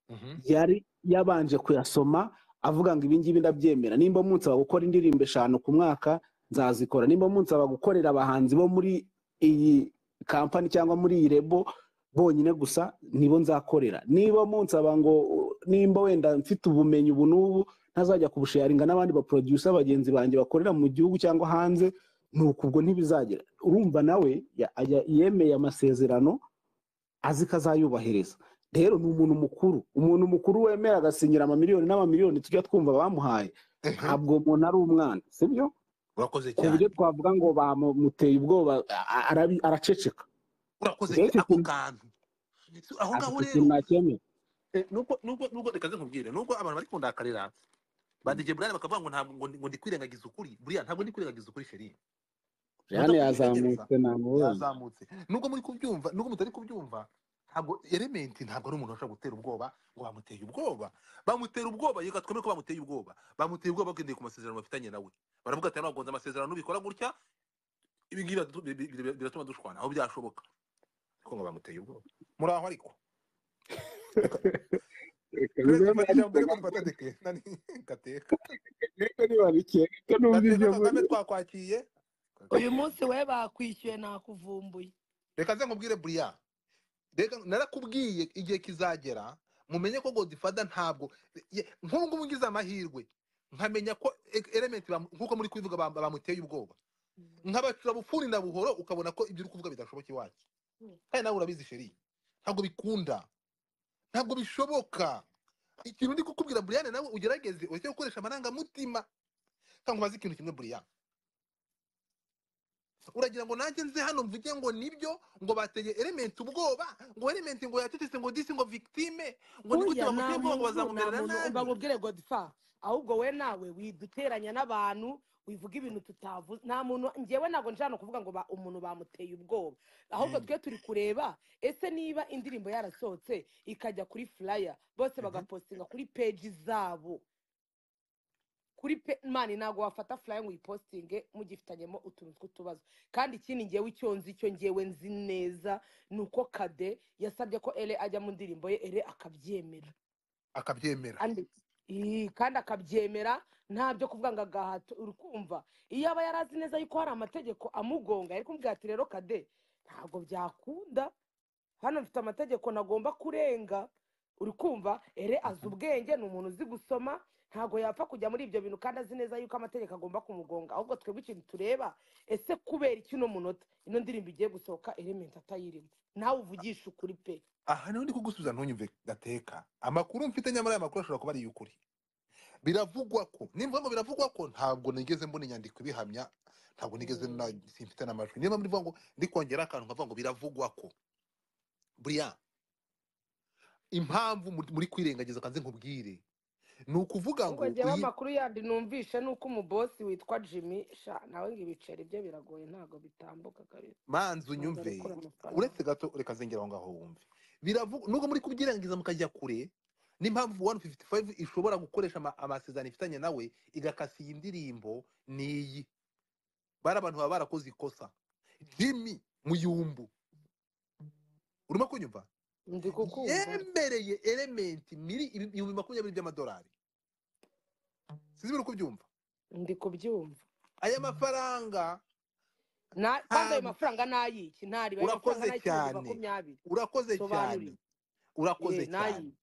Mhm. yari yabanje kuyasoma avuga ngo ibi ngibi ndabyemera nimba munsaba gukora indirimbo eshanu ku mwaka nzazikora nimba munsaba gukorera abahanzi bo muri iyi kampani cyangwa muri iyi rebo bonyine gusa nibo nzakorera niba munsaba ngo uh, nimba wenda mfite ubumenyi ubu n'ubu ntazajya kubusharinga n'abandi baproducer bagenzi banjye bakorera mu gihugu cyangwa hanze ni uku ubwo ntibizagera urumva nawe ya- ya- yemeye amasezerano azi ko azayubahiriza rero ni umuntu mukuru umuntu mukuru wemera agasinyira amamiliyoni n'amamiliyoni tujya twumva bamuhaye ntabwo uwo muntu ari umwana sibyo urakoze ku cyane buryo twavuga ngo bamuteye ubwoba a- a- arabi- araceceka urakoze Mbese cyane ako ikintu- kantu So, aho ati ngaho ikintu rero nakemera eh, nubwo nubwo nubwo reka nze nkubwire nubwo abantu bari kundakarira badege buraya bakavuga ngo ntabwo ngo ndi- ngo ndi kwirengagiza ukuri buriya ntabwo ndi kwirengagiza ukuri sheri jane Ujya kubigerageza. yazamutse namubonye yazamutse nubwo muri kubyumva nubwo mutari kubyumva ntabwo elementi ntabwo ari umuntu ushobora gutera ubwoba ngo bamuteye ubwoba bamutera ubwoba yega twemere ko bamuteye ubwoba bamuteye ubwoba bagendeye ku masezerano bafitanye nawe baravuga ati nagonze amasezerano nubikora gutya ibi ngibi biratu- bi- bi- bi- biratuma dushwana aho byashoboka ariko ngo bamuteye ubwoba muraho ariko Reka Perezida Kagame bibe ijambo ariko riri ko dufata deke nani gateka reka niba rike reka numva gateka ibyo kagame muri twakwakiye uyu munsi we bakwishyuye nakuvumbuye reka nze nkubwire buriya reka narakubwiye igihe kizagera mumenye ko godifada ntabwo ye- nk'ubu ngubu ngize amahirwe nkamenya ko e- element bam- nk'uko muri kubivuga bam- bamuteye ubwoba nkabacura bufuni na buhoro ukabona ko ibyo uri kuvuga bidashoboka iwacu Mm. kandi nawe urabizi sheri ntabwo bikunda ntabwo bishoboka ikintu ndi kukubwira buriyane nawe ugerageze ureke gukoresha amarangamutima kandi umaze ikintu kimwe buriyane uragira ngo nanjye nze hano mvuge ngo nibyo ngo bateye element ubwoba ngo element ngo yacecetse ngo disi ngo victime ngo ni gute Burya bamuteye nta ubwoba ngo muntu- bazamumerera nta muntu nabi bakubwire godfa ahubwo we nawe widuteranya n'abantu wivuga ibintu tutavuze nta muntu ngewe ntabwo njyana kuvuga ngo ba- umuntu bamuteye ubwoba ahubwo Mm. twe turi kureba ese niba indirimbo yarasohotse ikajya kuri furaya bose Mhm. bagapostinga kuri peji zabo kuri pe mani ntabwo wafata furaya ngo uyipostinge mugifitanyemo utuntu tw'utubazo kandi ikindi ngewe icyo nzi icyo ngewe nzi neza ni uko kade yasabye ko ere ajya mu ndirimbo ye ere akabyemera akabyemera kandi Ii, kandi akabyemera ntabyo kuvuga ngo agahato uri kumva iyo aba yari azi neza yuko hari amategeko amugonga yari kumubwira ati rero kade ntabwo byakunda hano mfite amategeko nagomba kurenga uri kumva ere azi ubwenge ni umuntu uzi gusoma ntabwo yapfa kujya muri ibyo bintu kandi azi neza yuko amategeko agomba kumugonga ahubwo twebwe ikintu tureba ese kubera iki uno munota ino ndirimbo igiye gusohoka elementi atayirimo nawe uvugisha ukuri pe aha niho ndi kugusubiza ntunyumve gateka amakuru mfite nyamara aya makuru ashobora kuba ari iy'ukuri biravugwa ko nimvuga ngo biravugwa ko ntabwo nigeze mbona inyandiko ibihamya ntabwo nigeze Mm. na simfite n'amajwi niyo mpamvu ndivuga ngo ndi kongera akantu nkavuga ngo biravugwa ko buriya impamvu muri- muri kwirengagiza kanze nkubwire ni ukuvuga ngo ubwo njyewe uyi- amakuru yandi numvishe ni uko umubosi witwa jimmy sha nawe ngo ibiceri bye biragoye ntabwo bitambuka kabisa manzi ntabwo unyumve arekura amafaranga uretse gato reka zengera aho ngaho wumve biravuga nubwo muri kubyirangiza mukajya kure n'impamvu 155 ishobora gukoresha ama- amasezerano ifitanye nawe igakasa iyi ndirimbo niyi bari abantu baba barakoze ikosa jimmy muyumbu urimo kunyumva ndi kukumva yemereye elementi miri ibihumbi makumyabiri by'amadolari sinzi biri kubyumva ndi kubyumva aya mafaranga Na- kandi ayo Um, mafaranga ni ayiki ntari ayo mafaranga urakoze ni ay'ibihumbi cyane. makumyabiri urakoze cyane Sobanurira. urakoze ye ni cyane ayiki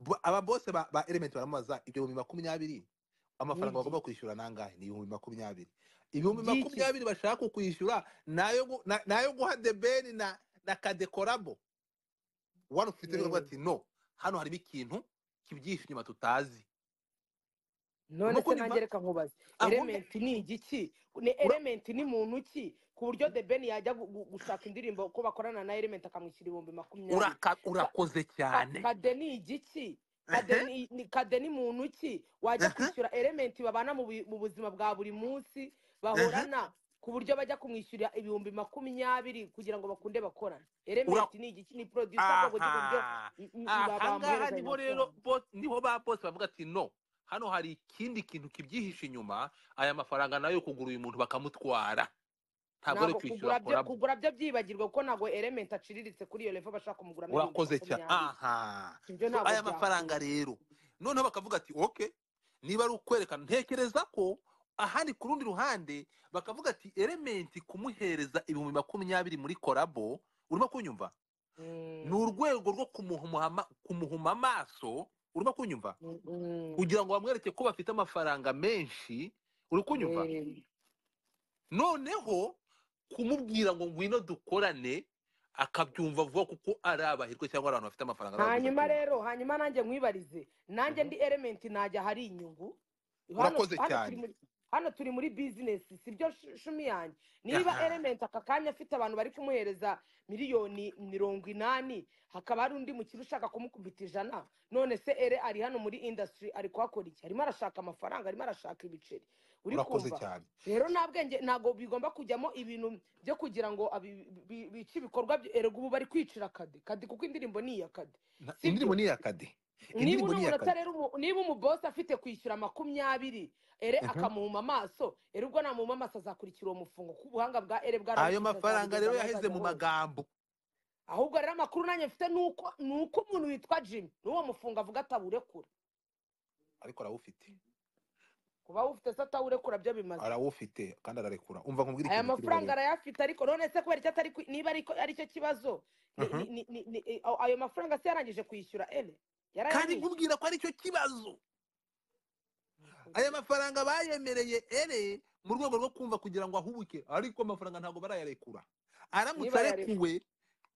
Bo- ababose ba, ba element baramubaza ibyo bihumbi makumyabiri amafaranga Niki? bagomba kwishyura nangahe ni ibihumbi makumyabiri ibihumbi Byiki? makumyabiri bashaka kwishyura nayo gu- na- nayo guha debeni na na kadekorabo wari ufite Yewe. rero ati no hano harimo ikintu kibyihishe inyuma tutazi none Urimo se kunyumva? nanjye reka nkubaze Ahubwo- elementi ni igiki ni Ura- elementi ni muntu ki ku buryo the ben yajya gu- gu- gushaka indirimbo ko bakorana na elementi akamwishyura ibihumbi makumyabiri uraka- urakoze Ka- cyane kade ni igiki Ehe. kade ni- ni- kade ni muntu ki wajya Aha. kwishyura elementi babana mu bi- mu buzima bwa buri munsi bahorana ku buryo bajya kumwishyurira ibihumbi makumyabiri kugira ngo bakunde bakorana elementi ni igiki ni producer Aha. bwoko ki ku buryo i- i- i- ba- aha ngaha bamuhereza ayo niho rero mafaranga bo- niho ba bose bavuga ati no hano hari ikindi kintu kibyihishe inyuma aya mafaranga nayo kugura uyu muntu bakamutwara ntabwo ari ntabwo kugura kwishyura byo korabo kugura byo byibagirwa kuko ntabwo elementi aciriritse kuri iyo levo bashaka kumuguramo ibihumbi urakoze cyane makumyabiri aha ibyo So, ntabwo aya mafaranga byakunda rero noneho bakavuga ati ok niba ari ukwerekana ntekereza ko ahandi ku rundi ruhande bakavuga ati elementi kumuhereza ibihumbi makumyabiri muri korabo urimo kunyumva Mm, ni urwego rwo kumuhuma ama- kumuhuma amaso urimo kunyumva mm, mm. kugira ngo bamwereke ko bafite amafaranga menshi uri kunyumva Eh, noneho kumubwira ngo ngwino dukorane akabyumva vuba kuko ari abahirwe cyangwa ari abantu bafite amafaranga ari abahirwe hanyuma cyane. rero hanyuma nanjye nkwibarize nanjye Mhm. ndi elementi najya ahari inyungu Urakoze turi cyane. muri hano turi muri bizinesi sibyo shu- shumi yanjye niba Aha. elementi aka kanya afite abantu bari kumuhereza miliyoni mirongo inani hakaba hari undi mukiri ushaka kumukubita ijana none se ere ari hano muri indasitiri ari kuhakora iki arimo arashaka amafaranga arimo arashaka ibiceri uri urakoze kumva cyane rero nta bwenge ntabwo bigomba kujyamo ibintu byo kugira ngo abi- bi- bice ibikorwa byo- erega ubu bari kwicira kade kade kuko indirimbo ni iya kade Na- sibyo? indirimbo ni iya kade niba indirimbo uno ni iya muntu kade atarera umu- niba umubosi afite kwishyura makumyabiri ere Mhm. akamuhuma amaso ere ubwo namuhuma amaso azakurikira uwo mufungo kuko ubuhanga bwa ere ayo bwarabukijije mafaranga azabugeza rero aho yaheze azajya mu hose magambo ahubwo rero amakuru nanjye mfite ni uko ni uko umuntu witwa jimmy n'uwo mufungo avuga atawurekura ariko arawufite kuba awufite se atawurekura byo bimaze arawufite kandi ararekura umva nkubwira aya ikintu kiri mafaranga rero arayafite ariko none se kubera icyo atari kwi- niba ariko aricyo kibazo ni- Mhm. ni- ni- ni- ni- eh, ayo ayo mafaranga se yarangije kwishyura ere kandi yarayamwishyura nkubwira ko aricyo kibazo mafaranga aya mafaranga bayemereye ere mu rwego rwo kumva kugira ngo ahubuke ariko amafaranga ntabwo barayarekura aramutse Niba yarekuwe. arekuwe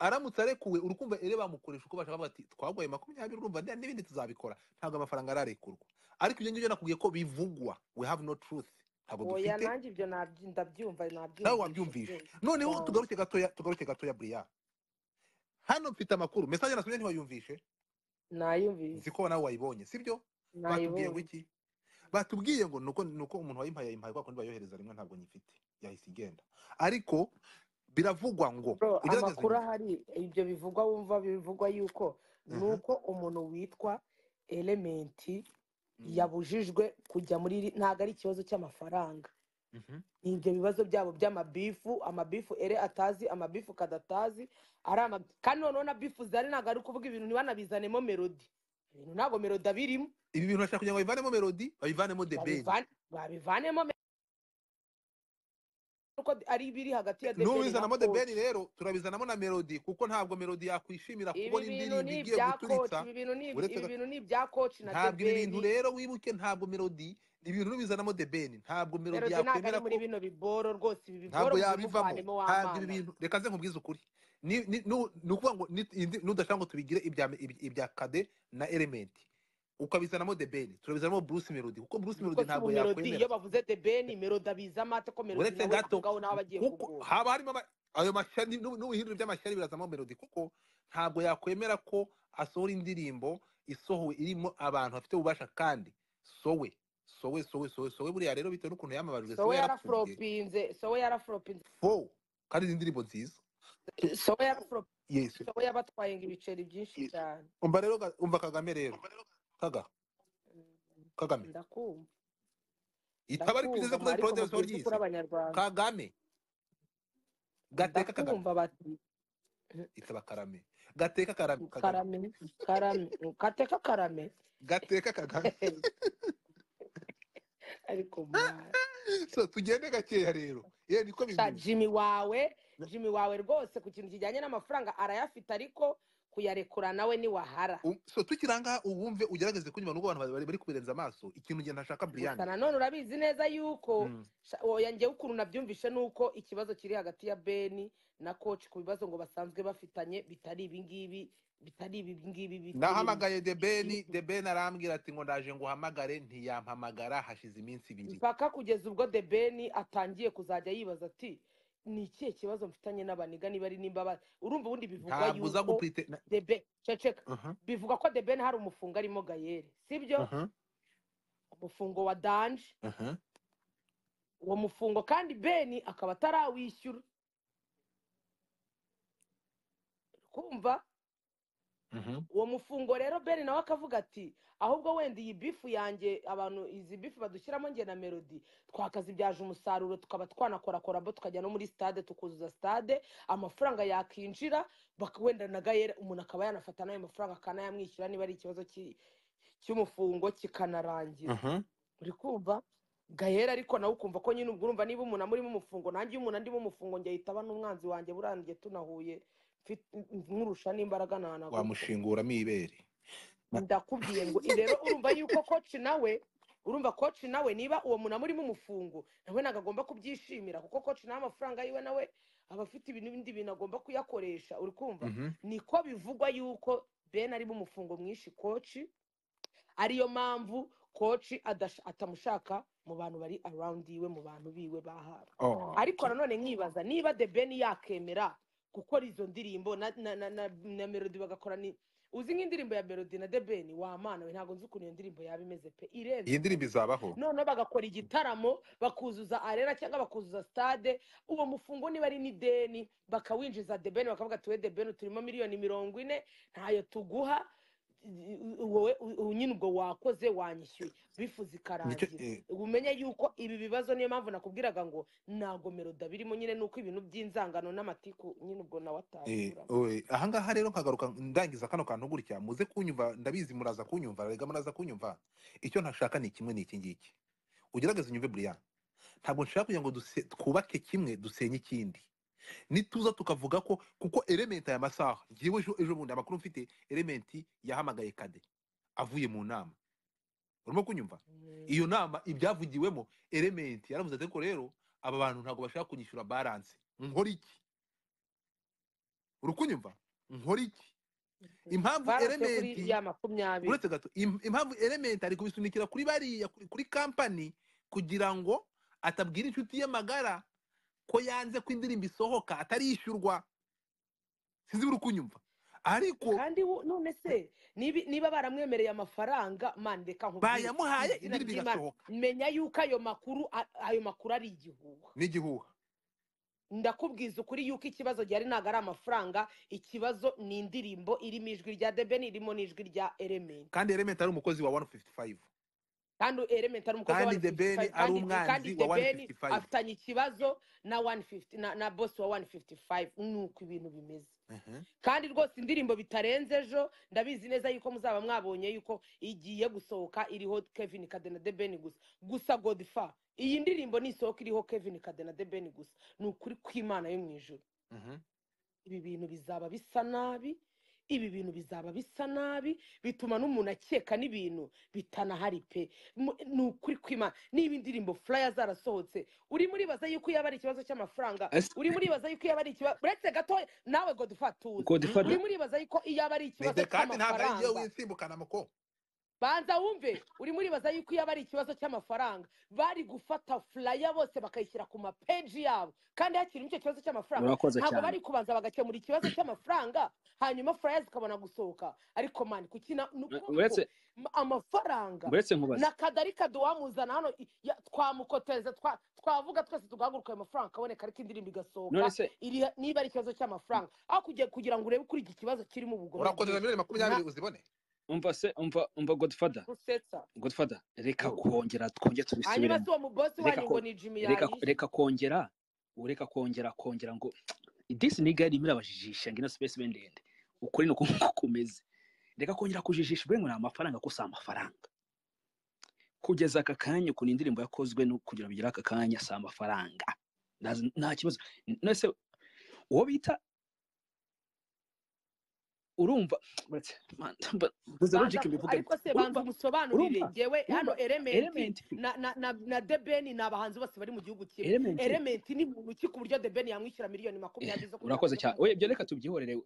aramutse arekuwe urukumva ere bamukoresha uko bashaka bati twaguhaye makumyabiri urumva nde- n'ibindi tuzabikora ntabyo amafaranga ararekurwa ariko ibyo ngibyo nakubwiye ko bivugwa we have no truth ntabwo oya dufite nanjye ibyo nabyi- ndabyumva nawe nabyumva wabyumvise noneho Oh. tugaruke gatoya tugaruke gatoya buriya hano mfite amakuru mesaje nasomye ntiwayumvishe nayumvise nzi ko nawe wayibonye sibyo batubwiye ngo nayibonye iki batubwiye ngo nuko nuko umuntu wayimpaye yayimpaye kwa kundi bayohereza rimwe ntabwo nyifite yahise igenda ariko biravugwa ngo Bro, ugerageze amakuru unyumve. ahari ibyo bivugwa wumva bivugwa yuko Mhm. ni uko umuntu witwa elementi Mhm. yabujijwe kujya muri iri- ntabwo ari ikibazo cy'amafaranga Mhm. ni ibyo bibazo byabo by'amabifu amabifu ere atazi amabifu kadatazi ari ama kandi noneho na bifu zari ntabwo ari ukuvuga ibintu ntibanabizanemo melodi ibintu ntabwo melodi abirimo ibi bintu bashaka kugira ngo babivanemo melodi babivanemo the band Babivane- babivanemo me- uko ari ibiri hagati ya The Ben n'ubizanamo na the Coach. band rero turabizanamo na melody kuko ntabwo melody yakwishimira ibi kubona bintu indirimbo ni igiye ibya koci guturitsa ibi bintu ni ibi- uretse ibi ga- bintu ni ibya koci na ntabwo ibi bintu deberi rero wibuke ntabwo melody ibintu n'ubizanamo the band ntabwo melody melodi ntabwo yakwemera ari ko muri bino biboro rwose ibi biboro ntabwo yabivamo ntabwo mubimuvanemo ibi w'amana bintu reka ze nkubwize ukuri ni ni- nu- ni ukuvuga ngo ni- indi- nudashaka ngo tubigire ibya ibi- ibya kade na elementi ukabizanamo debeni turabizanamo bruce melody kuko bruce kuko melody si ubu ntabwo melodi iyo yakwemera bavuze debeni melodi abiza amata ko melodi uretse nawe gato avugaho nawe abagiye kuko kugura haba harimo ama- ayo mashyari n'ubu- n'ubuhindure by'amashyari birazamo melody kuko ntabwo yakwemera ko asohora indirimbo isohowe irimo abantu bafite ububasha kandi sowe sowe sowe sowe sowe buriya rero bitewe n'ukuntu yamamarijwe sowe sowe yarapfuye yarafropinze sowe yarafropinze fo kandi ni indirimbo nziza sowe yarafropinze yesu sowe yabatwaye ngo ibiceri byinshi Yes. cyane umva rero ga- umva kagame rero kaga kagame ndakumva itaba ari ndakumva perezida kuri ariko porode mubwire ry'isi kuri abanyarwanda kagame gateka kagame ndakumva bati itaba karame gateka karame kagame karame karame kateka karame gateka kagame ariko mwana so tugende gakeya rero ye niko sha bimeze jimmy wawe jimmy wawe rwose ku kintu kijyanye n'amafaranga arayafite ariko kuyarekura nawe niwahara Um, so tukirangaha uwumve ugerageze kunyuma nubwo abantu bari bari kubirenza amaso ikintu ngenda ntashaka gusa buriyani nanone urabizi neza yuko Mm. sha- oya njyewe ukuntu nabyumvishe ni uko ikibazo kiri hagati ya beni na koci ku bibazo ngo basanzwe bafitanye bitari ibi ngibi bitari ibi ngibi bitari nahamagaye debeni debeni arambwira ati ngo ndaje ngo uhamagare ntiyampamagara hashize iminsi ibiri mpaka kugeza ubwo the ben atangiye kuzajya yibaza ati ni ikihe kibazo mfitanye n'abaniga niba ari nimba ba-" urumva ubundi bivugwa ntabwo uza yuko gupurite na- the ben ceceka Mhm, bivugwa ko the ben hari umufungo arimo gayere sibyo mhm, umufungo wa danje mhm. uwo mufungo kandi beni akaba atarawishyura kumva Mhm. uwo mufungo rero beni nawe akavuga ati ahubwo wenda iyi bifu yanjye abantu izi bifu badushyiramo nge na melodi twakazibyaje umusaruro tukaba twanakorakora bo tukajya no muri stade tukuzuza stade amafaranga yakinjira bak- wenda na gayere umuntu akaba yanafata n'ayo mafaranga akanayamwishyura niba ari ikibazo ki- cy'umufungo kikanarangira Mhm. uri kumva gahera ariko nawe ukumva ko nyine ubwo urumva niba umuntu amurimo umufungo nanjye iyo umuntu andimo umufungo njye ahita aba n'umwanzi wanjye burangiye tunahuye mfit- nkurusha n'imbaraga nahanaguruka wamushinguramo ibere ndakubwiye ngo rero urumva yuko koci nawe urumva koci nawe niba uwo muntu amurimo umufungo nawe ntabwo agomba kubyishimira kuko koci nawe amafaranga yiwe nawe aba afite ibindi bintu agomba kuyakoresha uri kumva Mhm. niko bivugwa yuko ben arimo umufungo mwinshi koci ariyo mpamvu koci adasha- atamushaka mu bantu bari arawundi yiwe mu bantu biwe bahawe Oh, ariko okay. nanone nkibaza niba the ben yakemera gukora izo ndirimbo na, na, na, na, na melody bagakora ni uzi nk'indirimbo ya melody na the ben wamana we ntabwo nzi ukuntu iyo ndirimbo yaba imeze pe iyi irenze ndirimbo izabaho noneho bagakora igitaramo bakuzuza arena cyangwa bakuzuza stade uwo mufungo niba ari n'ideni bakawinjiza debeni bakavuga tuwe debeni turimo miliyoni mirongo ine ntayo tuguha i- wowe u- u- nyine ubwo wakoze wanyishyuye bifu nicyo zikarangira eh, umenye yuko ibi bibazo niyo mpamvu nakubwiraga ngo ntago meroda birimo nyine nuko ibintu by'inzangano n'amatiku nyine ubwo nawe eh, atazuramo oe, ahangaha rero nkagaruka ndangiza kano kantu gutya muze kunyumva ndabizi muraza kunyumva rega muraza kunyumva icyo ntashaka ni kimwe ni iki ngiki ugerageze unyumve buriya ntabwo nshaka kugira ngo duse- twubake kimwe dusenye ikindi nituza tukavuga ko kuko elementi aya masaha ngewe ejo ejo bundi amakuru mfite elementi yahamagaye kade avuye mu nama urimo kunyumva iyo nama ibyavugiwemo elementi yaravuze ati ariko rero aba bantu ntabwo bashaka kunyishyura baranse nkora iki uri kunyumva nkora iki impamvu barose kuri elementi ya makumyabiri uretse gato im- impamvu elementi ari kubisunikira kuri bariya kuri- kuri kampani kugira ngo atabwira inshuti ye magara ko yanze ko indirimbo isohoka atarishyurwa sinzi uri kunyumva ariko kandi wo- none se nibi- niba baramwemereye amafaranga mandeka nkubwire bayamuhaye izina indirimbo ry'Imana. igasohoka menya yuko ayo makuru a- ayo makuru ari igihuha n'igihuha ndakubwiza ukuri yuko ikibazo gihari ntabwo ari amafaranga ikibazo ni indirimbo irimo ijwi rya debeni irimo n'ijwi rya elementi kandi elementi ari umukozi wa 155 kandi elementi ari umukozi wa kandi 155, debeni ari kandi- kandi umwanzi wa debeni 155 afitanye ikibazo na 150 na, na bosi wa 155 nuko ibintu bimeze Ehe. kandi rwose indirimbo bitarenze ejo ndabizi neza yuko muzaba mwabonye yuko igiye gusohoka iriho kevin kadena de beni gusa gusa godifa iyi ndirimbo nisohoka iriho kevin kadena de beni gusa ni ukuri kw'imana yo mu ijuru Mhm. ibi bintu bizaba bisa nabi ibi bintu bizaba bisa nabi bituma n'umuntu akeka n'ibintu bitanahari pe Mu- ni ukuri kwima niba indirimbo furaya zarasohotse uri muribaza yuko yaba ari ikibazo cy'amafaranga Ese- uri muribaza yuko yaba ari ikibazo uretse gato nawe godufatuza Godfather- uri muribaza yuko yaba ari ikibazo Ndetse kandi ntabwo ari njyewe cy'amafaranga winsimbukana muko banza wumve uri muribaza yuko iyo aba ari ikibazo cy'amafaranga bari gufata furaya bose bakayishyira ku mapeji yabo kandi hakiri icyo kibazo cy'amafaranga murakoze ntabwo cyane bari kubanza bagakemura ikibazo cy'amafaranga hanyuma furaya zikabona gusohoka ariko mani kukina ni ukuboko uretse M- amafaranga uretse nkubaze na kadari kaduwamuzana hano i- ya- twamukotereza twa- twavuga twese tugahaguruka ayo mafaranga akaboneka ariko indirimbo none igasohoka se iri- niba ari ikibazo cy'amafaranga aho kugira- kugira ngo urebe kuri iki kibazo kirimo ubugome urakoze bwinshi. miliyoni makumyabiri uzibone umva se umva umva godfather gusetsa godfather reka Ngo- kongera twongere hanyuma tubisubiremo si uwo mubosi Reka wanyu ko- ngo ni jimi reka yayishe reka kongera ureka kongera kongera ngo disi niga irimo irabajijisha ngo ino space be ndende ukuri ni uko nguko kumeze reka kongera kujijisha ubwo ngo ni amafaranga ko si amafaranga kugeza aka kanya ukuntu indirimbo yakozwe no kugira bigere aka kanya si amafaranga Ntazi- nta kibazo nese uwo bita urumva uretse- man- mba- mbuze Banza logic ku- mbivuga ariko se banza urumva umusobanurire urumva, ngewe hano urumva, elementi element na na na na debeni ni abahanzi bose bari mu gihugu kimwe element elementi ni muntu ki ku buryo debeni yamwishyura miliyoni makumyabiri zo urakoze cyane oya ibyo reka reka tubyihorere eh,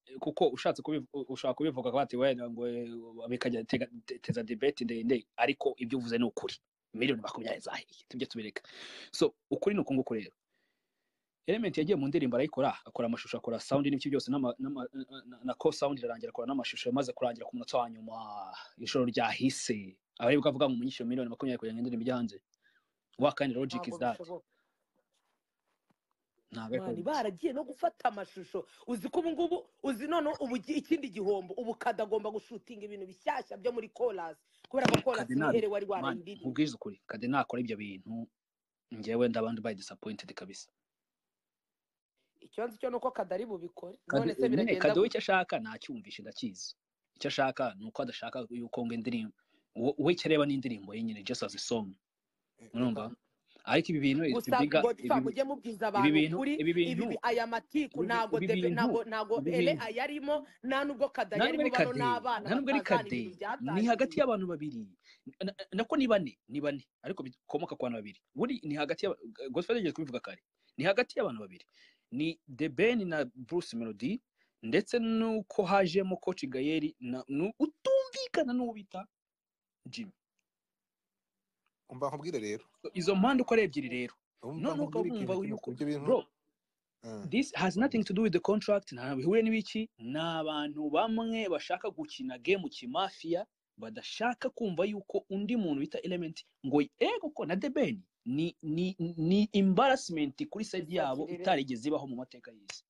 eh, kuko ushatse kubivu- u- ushaka kubivuga ko bati wenda ngo eh, bikajya tega- te- teza debate ndende ariko ibyo uvuze ni ukuri miliyoni makumyabiri zahiye tujye tubireka so ukuri ni uku nguku rero element yagiye mu ndirimbo arayikora akora amashusho akora sound n'ibyo byose n'ama- n'ama- na- na- na co sound irarangira akora n'amashusho yamaze kurangira ku munota wa nyuma ijoro ryahise abaribwa avuga ngo umunyishyure miliyoni makumyabiri kugira ngo indirimbo ijye hanze wa kandi logic ntabwo is that bishoboka ntabwo mwari baragiye no gufata amashusho uzi ko ubu ngubu uzi none ubu gi- ikindi gihombo ubu kadagomba gushutinga ibintu bishyashya byo muri korasi kubera ko korasi Kadenari, nihere wari mani warayindirimba nkubwize ukuri kade nakora ibyo bintu njyewe ndabandi bayi disappointed kabisa ikibazo cyo ni uko kadari bubikore kade none se nyine biragenda kade we gute icyo ashaka nacyumvishe ndakizi icyo ashaka ni uko adashaka yuko ngo indirimbo wo- we icyo areba ni indirimbo yenyine just as a song urumva ariko ibi bintu it's gusa bigger, godifa ibi- mujye ibi mubwiza abantu bintu ukuri ibi ibi bintu bi- aya matiku ibi bi- ntago ibi debe bintu ntago ntago ibi ele bintu ayarimo nta nubwo kada nta nubwo yarimo ari kade bano ni abana nta nubwo ari batazana kade ibintu ni hagati byatangiye y'abantu babiri Na- na- nako ni bane ni bane ariko bikomoka ku bantu babiri buri ni hagati ya godfather yigeze kubivuga kare ni hagati y'abantu babiri ni the ben na bruce melody ndetse nuko hajemo coach gayeri na nu- utumvikana n'ubita jimmy umva nkubwire rero izo mpande uko ari ebyiri rero umva none ukaba nkubwire ikintu wumva kimwe yuko ku byo bintu bro Eh. this has nothing to do with the contract ntabwo bihuriye n'ibiki ni abantu bamwe bashaka gukina game kimafiya badashaka kumva yuko undi muntu bita element ngo ego ko na debeni ni ni ni embarrassment kuri side yabo Izakirere. itarigeze ibaho mu mateka y'isi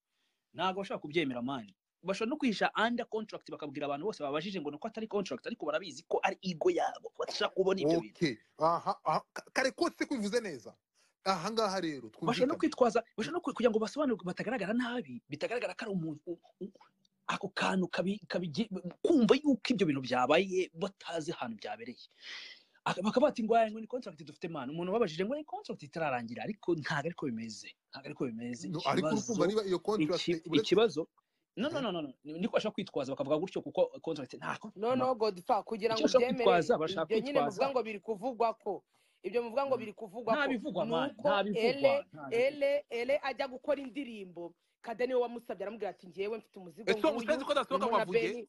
ntabwo bashaka kubyemera mani bashobora no kwihisha under contract bakabwira abantu bose babajije ngo ni uko atari contract ariko barabizi ko ari ego yabo badashaka kubona ibyo bintu okay aha aha. Ka- kare kose kubivuze neza aha ngaha rero bashobora no twumvikane kwitwaza bashobora no kwi- kugira ngo basobanure batagaragara nabi bitagaragara ko ari umuntu u- u- ako kantu kabi- kabigi- kumva yuko ibyo bintu byabaye batazi ahantu byabereye Aka- bakaba bati ngo "Aya, ngo ni contract dufite mani umuntu wabajije ngo ni contract itararangira ariko ntabwo ariko bimeze ntabwo ariko bimeze No, ariko ikibazo urukumva niba iyo iki- contract uretse ikibazo no no no no no. niko bashaka kwitwaza bakavuga gutyo kuko contract ntako noneho godifa kugira ngo Icyo bashaka ubyemere kwitwaza, bashaka ibyo nyine kwitwaza. muvuga ngo biri kuvugwa ko ibyo muvuga ngo biri kuvugwa nta ko bivugwa ni mani uko nta bivugwa ele nta bivugwa. ele ele ajya gukora indirimbo kade niwe wamusabye aramubwira ati ngewe mfite umuzigo Ese nk'uyu, ushatse ko nasohoka urimo na wavuge? Benny."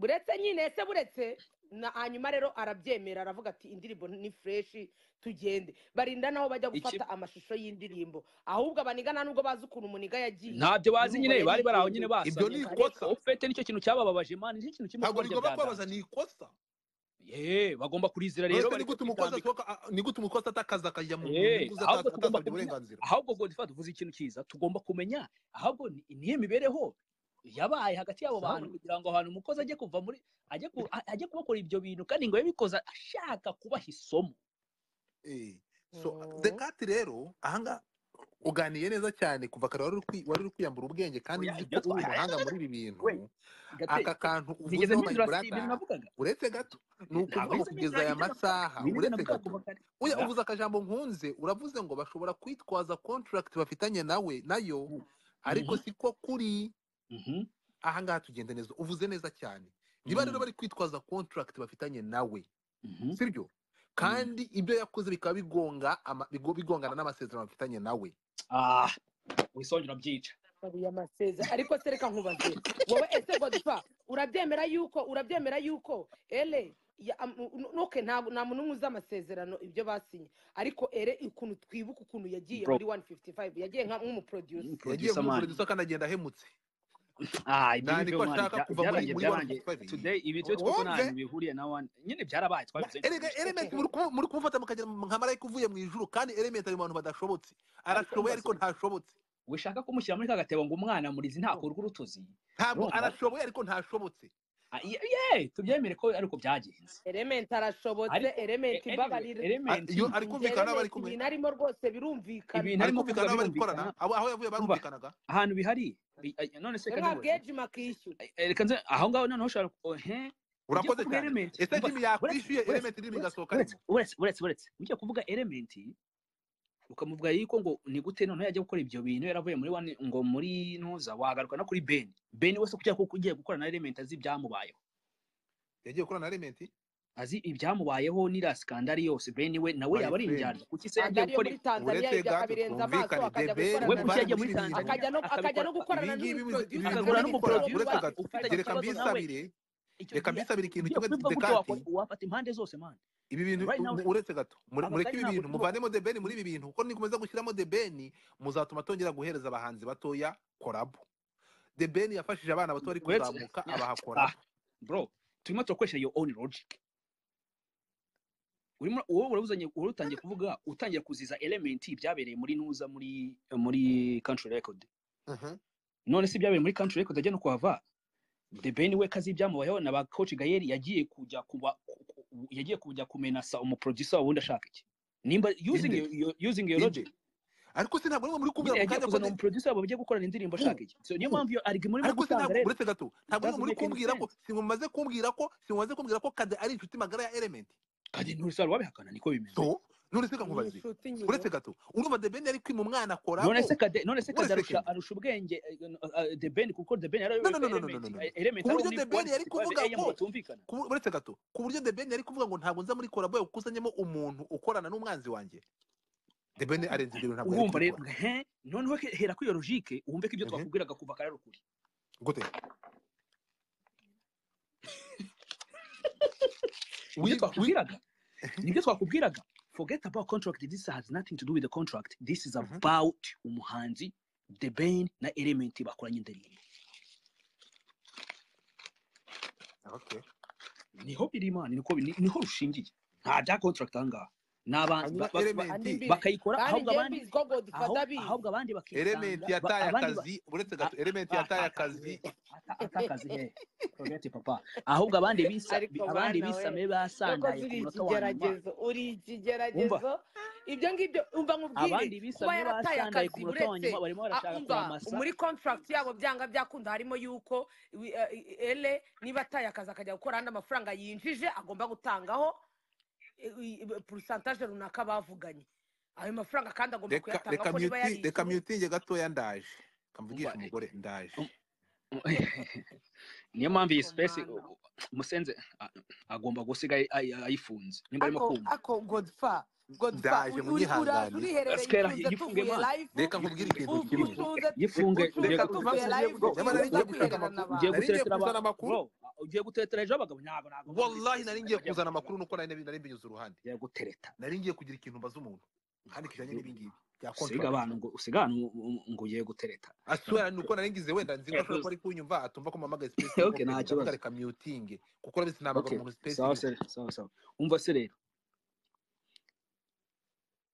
buretse nyine se buretse na hanyuma rero arabyemera aravuga ati indirimbo ni fureshi tugende barinda naho bajya Iki- gufata amashusho y'indirimbo ahubwo abaniga nta nubwo bazi ukuntu umuniga yagiye ntabyo bazi Urumva nyine rero bari bari aho nyine indirimbo- Ibyo basamye ni ariko ikosa. ofete nicyo kintu cyabababaje mani nicyo kintu kimwe ntabwo kubarya rigomba kubabaza byaganza ni ikosa ye bagomba kurizira rero mbese ni bari gute umukozi kwitambika. asohoka a- ni gute umukozi atakaza akajya mu Eh, nyungu ze ahubwo ata- tugomba atasabye kumenya- uburenganzira ahubwo godifa tuvuze ikintu cyiza tugomba kumenya ahubwo ni- niyo mibereho yabaye hagati y'abo bantu kugira ngo ahantu umukozi ajye kuva muri ajye ku- a- ajye kubakora ibyo bintu kandi ngo yabikoze ashaka kubaha isomo Eh, so Mhm. dekati rero ahangaha uganiye neza cyane kuva kare wari uri kwi- wari uri kwiyambura ubwenge kandi Oya, nzi ibyo ko uri twa- umuhanga muri ibi bintu We, Gatete, aka kantu nigeze uvuzeho my mpindura si ibintu brother navugaga uretse gato ni ukuvuga Ntabwo ngo nigeze kugeza mpindura aya ibyo navugaga. masaha Nibyo uretse navugaga gato kuva kare. Oya Oya. uvuze akajambo nkunze uravuze ngo bashobora kwitwaza contract bafitanye nawe nayo Mhm. ariko Mhm. siko kuri Mhm. ahangaha tugenda neza uvuze neza cyane niba rero Mhm. bari kwitwaza contract bafitanye nawe Mhm. sibyo kandi ibyo yakoze bikaba bigonga ama- bigo- bigongana n'amasezerano bafitanye nawe Ah, wisongera urabyica Babuye amasezerano ariko se reka nkubaze wowe ese godifa urabyemera yuko urabyemera yuko ele ya- am- nu- nuke nta nta muntu umwe uzi amasezerano ibyo basinye ariko ere ukuntu twibuka ukuntu yagiye Bro. muri 155 yagiye nka nk'umuproducer yagiye producer muri man producer kandi agenda ahemutse Ah, ibyo nta ni byo niko mwana ashaka kuva muri byarangiye muri byarangiye 155. today ibi byo twuko nta Wumve. bintu bihuriye na one nyine byarabaye twabivuze erega element muri kumu- muri kumufata mukagera nka marayika uvuye mu ijuru kandi element ari mu bantu badashobotse arashoboye ariko ntashobotse wishaka kumushyira muri ka gatebo ngo umwana murizi ntakurwa urutozi ntabwo Urumva? arashoboye ariko ntashobotse Ah, ye ye, tubyemere ko ariko byagenze element arashobotse Ariko, element anyway, ibabarira element iyo ari Njye kumvikana n'abari element kumwe ibintu arimo rwose birumvikana ibintu ari arimo kumvikana kuvuga n'abari gukorana birumvikana abo aho yavuye Urumva? barumvikanaga ahantu bihari bi- ay- none se reka nkubaze. mwabwejima akishyura Eh, eh, reka nze aho ngaho noneho ushobora ku- oh, he, ugiye urakoze kuvuga cyane element ese umva, jimi uretse- yakwishyuye uretse- element irimo uretse- igasohoka uretse- arimo uretse- uretse- uretse. ugiye kuvuga element ukamuvuga yuko ngo ni gute noneho yajya gukora ibyo bintu yaravuye muri one ngo muri ntuza wagaruka no kuri beni beni wese kugira ko ugiye gukora na element azi ibyamubayeho yagiye gukorana na element azi ibyamubayeho n'iriya sikandari yose beni we nawe My yaba ari friend. indyarya kuki se kandi yagiye ariyo gukora muri tanzania uretse ibyo gato akabirenza amaso twumvikane akajya debeni we gukorana kuki na yagiye barangize muri ibintu tanzania akajya no akajya ibingibi akabikora akagura no gukorana n'umuproducer ibintu akajya no n'umukora gukorana n'umuproducer uretse n'uwari gato ufitanye Reka reka mbisabire reka mbisa- icyo ikibazo nawe gihe mbisabire ikintu kimwe ugiye kubivuga dekati gutyo wakora- wafata impande zose mani ibi bintu right u- now u- uretse gato mure- mureke ibi abagari ntabwo bintu turimo muvanemo debeni muri ibi bintu kuko nikomeza gushyiramo debeni muzatuma tongera guhereza abahanzi batoya korabo debeni yafashije abana bato bari Uretse- kuzamuka abaha Ah, korabo bro turimo turakoresha your own logic urimo wowe urabuzanye wowe utangiye kuvuga utangiye kuziza element byabereye muri nuza muri muri country record Mhm. none se byabereye muri country record ajya no kuhava the ben we kazi byamubayeho na ba coach gayeri yagiye kujya kuba ku- ku- yagiye kujya kumenasa umuproducer wa wundi ashaka iki nimba using Inde. your, your, using your Inde. logic ariko se ntabwo nimwe muri nyine kumbwira mu yagiye kanya kuzana ko umuproducer wabo bagiye gukorana indirimbo ashaka iki so niyo Mm. mpamvu iyo argument urimo ariko se gutanga ntabwo rero uretse gato ntabwo nimwe doesn't muri make any kumbwira ko sense simumaze kumbwira ko simumaze kumbwira ko kade ari inshuti magara ya element kandi nturisaba wabihakana niko bimeze so none se ni kankubaze inshuti nyine uretse gato urumva debeni yari kwima umwana korabo none se kade none se Wait a kade arusha second. arusha ubwenge eh, eh, the ben kuko the ben yarayobewe No, no, no, no, no, element no, no, no. eh, element Ku ari buryo muri The Ben yari 155 kuvuga AM ko- batumvikana Ku- uretse gato ku buryo debeni yari kuvuga ngo ntabwo nza muri korabo yawe ukusanyemo umuntu ukorana n'umwanzi wanjye debeni arenze ibyo bintu ntabwo yari urumva rero kubikora he noneho he- hera kuri iyo logique wumve ko ibyo Mhm. twakubwiraga kuva kare ari ukuri gute ibyo Wi- wi- twakubwiraga nibyo twakubwiraga forget about contract this has nothing to do with the contract this is Mhm. about umuhanzi the ben na element bakoranye indirimbo Okay. niho biri man niho niho rushingiye nta bya contract ahangaha ni abantu hanyuma ba- ba- ba- element andi bakayikora kandi ahubwo njyewe abandi mbizi ko godifa aho ndabizi ahubwo abandi bakisanga element yataye abandi ba- akazi uretse Ah, gato element ah, yataye akazi atakazi he Ata- atakazi he forget it, papa ahubwo abandi bisa ariko abandi bana we bisame nubwo basandaye ku munota wa ziri nyuma ikigeragezo uri ikigeragezo ibyo ngibyo umva nkubwire abandi kuba bisamye yarataye basandaye ku akazi munota wa nyuma uretse barimo ah, barashaka umva kuramasa muri contract yabo byanga byakunda harimo yuko wi- eh, ele niba ataye akazi akajya gukora ahandi amafaranga yinjije agomba gutangaho eh, i- i- pourcentage runaka bavuganye ayo mafaranga kandi agomba reka kuyatanga reka ko niba muti- reka yarishyuwe mutinge gatoya ndaje kamvugisha Umva, umugore ndaje niyo mpamvu iyi sipesi Komanda. musenze a- agomba gusiga ayi- ayi- ayifunze nimba arimo ako kumva ako godfa godfa Ndaje, uri- munyihangane. uraza uriherereye Asikera, ifunze yifunge tuvuye mana. live reka nkubwire ikintu ufunze kimwe ufunze yifunge ufunze ugiye reka gu- tuvuye tuva- live Ndabona nari uza ngiye gushaka kwihererana amakuru ugiye nari ngiye n'abantu guteretera kuzana aba- amakuru bro, ugiye guteretera ejo abagabo ntabwo ntabwo wallahi nari ngiye kuzana amakuru nuko nari nari mbinyuze uruhande ugiye gutereta nari ngiye kugira ikintu mbaza umuntu kandi kijyanye n'ibingibi bya usiga contract abantu ngo usiga abantu ngo- ngo ugiye gutereta asura nuko nari ngize wenda nzi ko ashobora kuba ari kunyumva atumva ko mpamagaye space Okay, ngo nta ndavuga kibazo. reka mutinge kuko urabisi ntabagara Okay, umuntu space sawa iriho. se sawa sawa umva se rero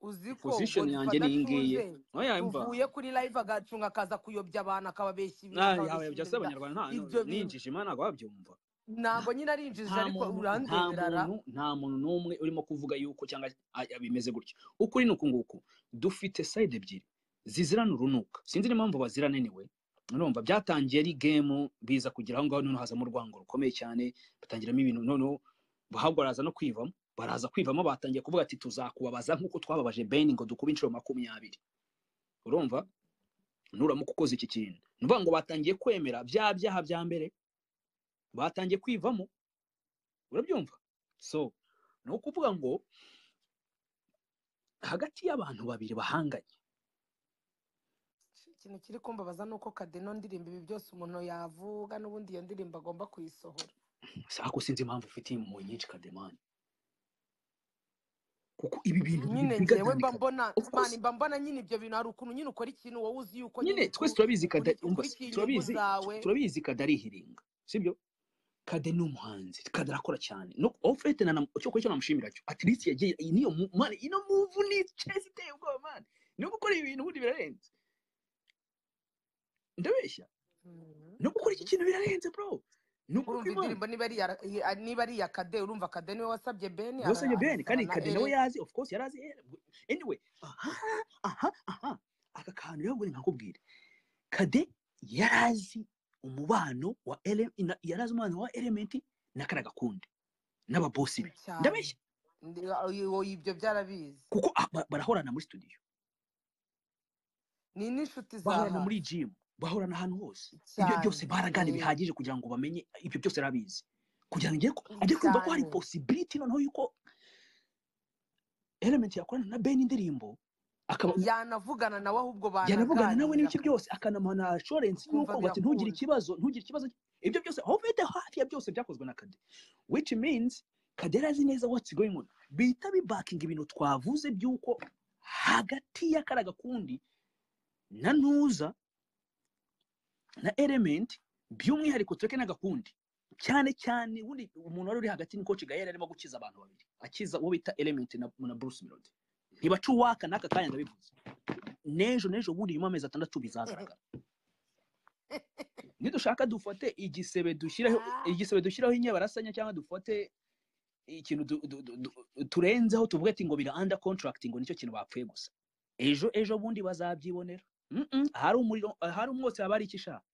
uzi ko position godfa yanjye ni iyi ngiyi adatuze oya imva tuvuye kuri live agacunga akaza kuyobya abantu akababeshya ibintu Ah, akababeshya yawe byose ibintu bida- abanyarwanda nta ibyo bintu. ninjije imana ntabwo wabyumva ntabwo nyine arinjije nta ariko muntu nta urandeberara muntu nta muntu n'umwe urimo kuvuga yuko cyangwa a- a- bimeze gutyo ukuri ni uku nguku dufite side ebyiri zizirana urunuka sinzi n'impamvu bazirana niwe urumva byatangiye ari gemu biza kugira aho ngaho noneho hazamo urwango rukomeye cyane batangiramo ibintu noneho ahubwo baraza no kwivamo baraza kwivamo batangiye kuvuga ati tuzakubabaza nk'uko twababaje beni ngo dukube inshuro makumyabiri urumva nuramuka ukoze iki kintu ni ukuvuga ngo batangiye kwemera bya byaha bya mbere batangiye kwivamo urabyumva so ni ukuvuga ngo hagati y'abantu babiri bahanganye ikintu kiri kumbabaza ni uko kadeno ndirimba ibi byose umuntu yavuga n'ubundi iyo ndirimbo agomba kuyisohora sako sinzi impamvu ufite impuhwe nyinshi kademani kuko ibi bintu nyine ngewe bigatandika mba mbona Of course. mani mba mbona nyine ibyo bintu hari ukuntu nyine ukora ikintu wowe uzi yuko nyine nyine twese ku- turabizi kada kuri- umva se, ukurikiye inyungu turabizi zawe turabizi kada ari ihiringa sibyo kade ni umuhanzi kade arakora cyane no ofete na na- cyo cyo namushimira cyo at least yagiye iyi niyo mu- man ino move ni chase iteye ubwoba man no gukora ibintu ubundi birarenze ndabeshya Mhm. no gukora iki kintu birarenze bro ni ukuri urumva kw'Imana indirimbo niba ari iya- iya- niba ari iya kade urumva kade niwe wasabye beni bose ni ara- ben arasaba kandi na kade nawe ere yazi of course yarazi eh, anyway aha aha aha aka kantu rero ngo nkakubwire kade yarazi umubano wa ele na- yarazi umubano wa elementi na kana gakundi n'ababosi be cyane ndabeshya Ndi- iyo- ibyo byarabizi kuko a- ba- barahorana muri studio ni n'inshuti za bahorana hafi muri gym bahorana ahantu hose ibyo cyane byose baragana Eh, bihagije kugira ngo bamenye ibyo byose arabizi kugira ngo ajye ku- ajye kumva ko hari cyane possibility noneho yuko element yakorana na ben indirimbo akaba yanavugana nawe ahubwo yanavugana nawe banaganira n'ibice byose akanamuha na assurance y'uko ukumva bati ntugire birakuzi ikibazo ntugire ikibazo ibyo byose aho ufite hafi ya byose byakozwe na kade which means kade yari azi neza what's going on bihita bibakinga ibintu twavuze by'uko hagati y'akara gakundi na ntuza na element by'umwihariko tureke n'agakundi cyane cyane ubundi umuntu wari uri hagati ni coach gayera arimo gukiza abantu babiri akiza uwo bita element na, na bruce melody ntibaca uwaka n'aka kanya ndabivuze n'ejo n'ejo ubundi nyuma y'amezi atandatu bizagaragara nidushaka dufate igisebe dushyiraho Ah. igisebe dushyiraho inyabarasanya cyangwa dufate ikintu du, du, du, du, turenzeho tuvuge ati ngo bira under contract ngo nicyo kintu bapfuye gusa ejo ejo bundi bazabyibonera mm -mm, ahari umuriro ahari umwotsi haba hari icyo ishaka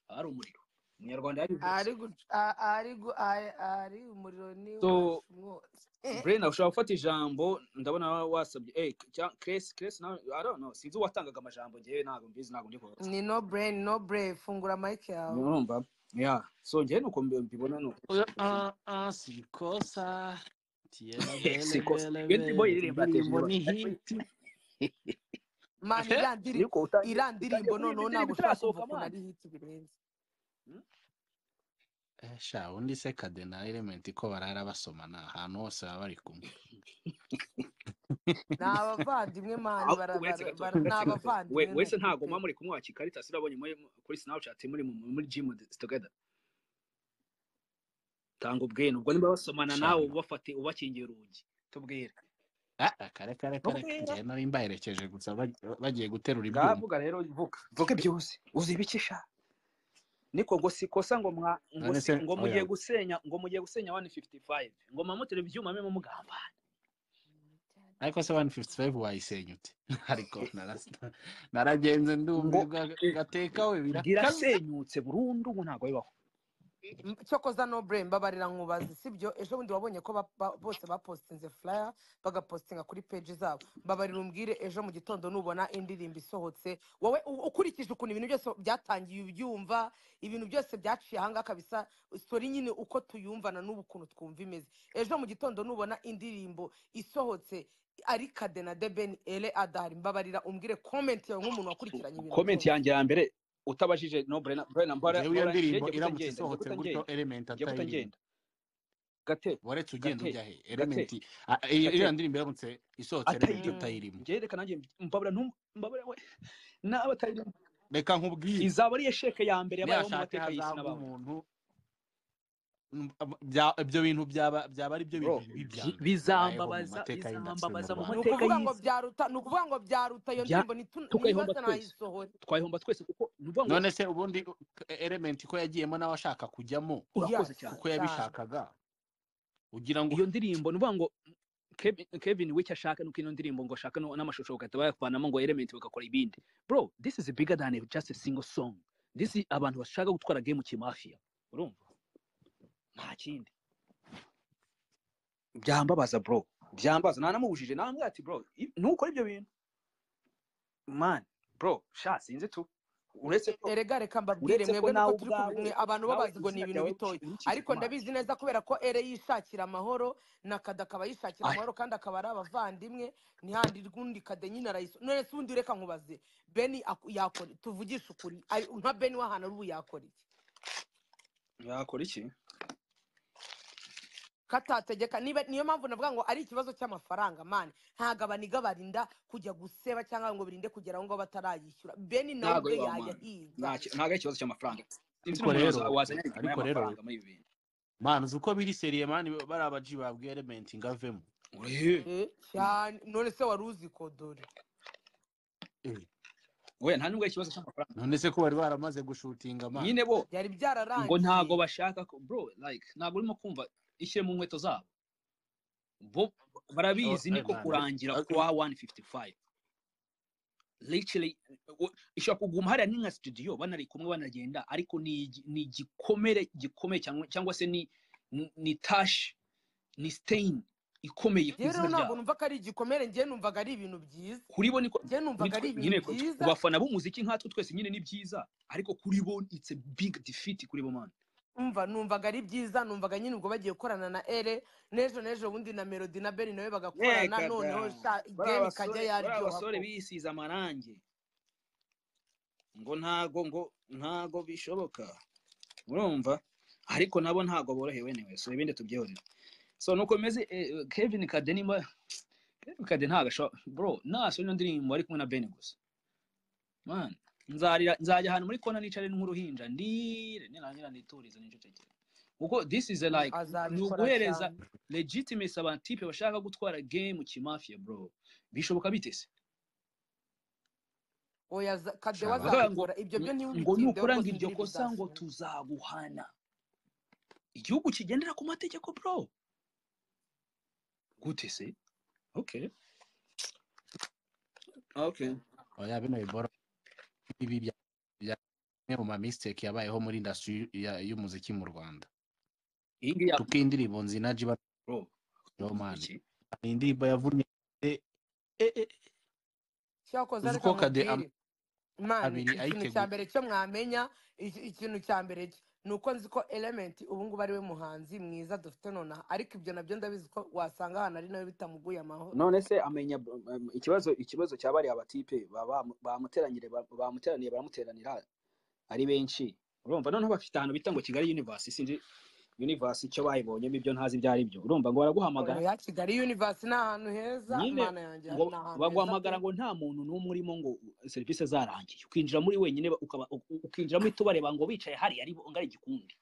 ahari umuriro umunyarwanda yabivuze ari guc- a- ari gu- a- ari umuriro ni so wacu mwose Brenda ushobora gufata ijambo ndabona wa- wasabye eh cyangwa Grace Grace nawe I don't know sinzi uwatangaga amajambo ngewe ntabwo mbizi ntabwo ndi kubaza ni no brain no brain fungura mic yawe urumva yeah so ngewe nuko mbi- mbibona nuko Ah, ah, sikosa. Tiene bele sikosa bele iyo ndirimbo bele. iririmba yateje Indirimbo ni inyarwanda hiti. mani iriya ndiri ariko utangiye iriya utangiye ndirimbo kuririmba noneho indirimbo ntabwo itarasohoka ushobora kumva ukuntu mwana ari hiti birenze Hmm? Eh, sha undi se kade na element ko barara basomana ahantu hose baba bari kumwe ni abavandimwe mani Aho- bara- uretse bara- gato bara- ni uretse gato we abavandimwe ni wese uko ntago pe muba muri kumwe wakika ariko urabonye muri kuri snapchat muri mu- muri gym together tanga ubwene ubwo niba basomana nawe shano ubafate ubakingiye urugi tubwire kare kare kare tubwira njye nari mbaherekeje gusa baj- bagiye guterura ibyuma ngavuga rero vuga vuga byose uzibikisha niko ngo si kosa ngo mwa ngo none si se ngo mugiye oya gusenya ngo mugiye gusenya 155 ngo mamutere ibyuma mwe mugambana ariko se 155 wayisenya ute ariko narasa- naragenze ngo ndumva eh, gateka we birakaze irasenyutse burundu ngo ntabwo bibaho cyokoza no brain mbabarira nkubazi sibyo ejo bundi wabonye ko ba- ba- bose bapostinze flyer bagapostinga kuri page zabo mbabarira umbwire ejo mu gitondo nubona indirimbo isohotse wowe u- ukurikije ukuntu ibintu byose byatangiye ubyumva ibintu byose byaciye ahangaha kabisa sori nyine uko tuyumvana n'ubu ukuntu twumva imeze ejo mu gitondo nubona indirimbo isohotse ari kade na debeni ere adahari mbabarira umbwire comment yawe nk'umuntu wakurikiranye ibintu comment byose. yanjye ya mbere utabajije no Brenna Brenna mbara njyewe iyo mbara- ndirimbo njye guta iramutse ngenda njye isohotse guta gutyo ngenda element njye guta atayirimba ngenda gate waretse ugenda gate ujya he gate element a- iyo gate iriya ndirimbo iramutse isohotse element atayirimo Mm. atayirimo njye reka nanjye mbabura ntum mbabura we naba atayirimo reka nkubwire izaba ari sheke ya mbere yabayeho mu niyashatse mateka y'isi hazagwa n'abantu umuntu mm, ab- bya- ibyo bintu byaba byaba ari byo bro bintu bibi bya mbere bibayeho byi- mu bizambabaza mateka y'industry mu bizambabaza mu ni rwanda mateka ukuvuga ngo y'isi byaruta ni ukuvuga ngo byaruta iyo bya ndirimbo nitu- tukayihomba nibaza twese nayisohora twayihomba twese kuko ni ukuvuga ngo none se ubundi e- element ko yagiyemo nawe ashaka kujyamo urakoze yes cyane kuko cyane yabishakaga ugira ngo iyo ndirimbo ni ukuvuga ngo Kevin Kevin Wicke ashaka nuko ino ndirimbo ngo ashaka no- n'amashusho bagahita bayavanamo ngo element bagakora ibindi bro this is bigger than just a single song this is abantu bashaka gutwara game kimafia urumva nta kindi byambabaza bro byambabaza nanamubujije namubwira ati bro i- ntukore ibyo bintu man bro sha sinzi tu uretse ko erega reka mbabwire uretse ko mwebwe nuko nawe turi kumwe ubwawe mwe abantu bo nawe bazi ngo ni izina ibintu ryawe bitoya urikije ariko amazi ndabizi neza kubera ko ere yishakira amahoro na kada akaba yishakira Aya, amahoro kandi akaba ari abavandimwe ntihandi rw'undi kade nyine arayiso none se undi reka nkubaze beni aku- yakora tuvugishe ukuri ari- nka beni w'ahantu ari ubu yakora iki yakora iki katategeka niba niyo mpamvu navuga ngo ari ikibazo cy'amafaranga mani ntabwo abaniga barinda kujya guseba cyangwa ngo birinde kugera aho ngaho batarayishyura beni nawe ntago ubwe ari wa yajya mwana ahiga ntago ntago ari ikibazo cy'amafaranga sinzi ariko n'umuntu rero waza- wazanye igipimo ariko rero y'amafaranga muri ibi bintu mani uzi uko biri seriye mani bari abaji babwiye element ngavemo Urehe. Eh, cyane none se wari uzi ko dore Eh, we nta nubwo ari ikibazo cy'amafaranga none se ko bari baramaze gushutinga mani nyine bo byari ngo ntago byararangiye bashaka ko bro like ntago urimo kumva ishyire mu nkweto zabo bo barabizi niko kurangira kwa 155 literally u- ishobora kuguma hariya ni nka studio banari kumwe banagenda ariko ni igi- ni igikomere gikomeye cyangwa cyangwa se ni ni ni tash ni stain ikomeye ku ngewe rero izina ntabwo ryabo numva ko ari igikomere ngewe numvaga ari ibintu byiza kuri bo niko ngewe kuri numvaga ari twe ibintu nyine ku ku byiza bafana b'umuziki nkatwe twese nyine ni byiza ariko kuri bo it's a big defeat kuri bo man umva numvaga ari byiza numvaga nyine ubwo bagiye gukorana na ere n'ejo n'ejo bundi na melody na beni nawe bagakorana Eka da. noneho sha bariya ideni ikajya basore bariya yaryoha basore koko bisize amarangi ngo ntago ngo ntago bishoboka urumva ariko nabo ntago borohewe newe so ibindi tubyihorere so nuko bimeze eh, Kevin Kade nimba Kevin Kade ntago asho bro naso ino ndirimbo ari kumwe na Ben gusa man nzarira nzajya ahantu muri kona nicare nk'uruhinja ndire nirangira niturize nicecekere kuko this is a like ni azabikora uguhereza cyane legitimacy abatipe bashaka gutwara game kimafia bro bishoboka bite se oya za- kadewa shaba bakavuga ngo azabikora ibyo byo ngo ntiwitindeho nukuranga rwose iryo imvura kosa ngo ibizasohoka tuzaguhana igihugu kigendera ku mategeko bro gute se okay okay oya bino bibora ibi bya bya bimwe mu ma mistake yabayeho muri industry ya- y'umuziki mu rwanda iyi ngiyi ya- kuko iyi ndirimbo nzinaji bro bariho mani iki ni indirimbo yavunnye eh, eh, eh, cyakoze uzi reka uko kade nkubwire am- mani abiri ikintu cya ayiteguye mbere cyo mwamenya iki- ikintu cya mbere cyo ni uko nzi ko elementi ubu ngubu ari we muhanzi mwiza dufite nonaha ariko ibyo nabyo ndabizi ko wasanga ahantu ari nawe bitamuguye amahoro none se amenya um, ikibazo ikibazo cya bariya batipe baba- bamuteranyire ba- bamuteraniye baramuteranira ari benshi urumva noneho bafite ahantu bita ngo kigali universe sinzi universe icyo bayibonyemo ibyo ntazi ibyo ari byo urumva ngo baraguhamagara oya kigali yunivasi ni ahantu heza nyine imana yanjye ngo ni ahantu heza pe baguhamagara ngo nta muntu n'umwe urimo ngo serivisi zarangiye ukinjira muri wenyine ba- ukaba u- u- ukinjiramo uhita ubareba ngo wicaye hariya ari ngo ari igikundi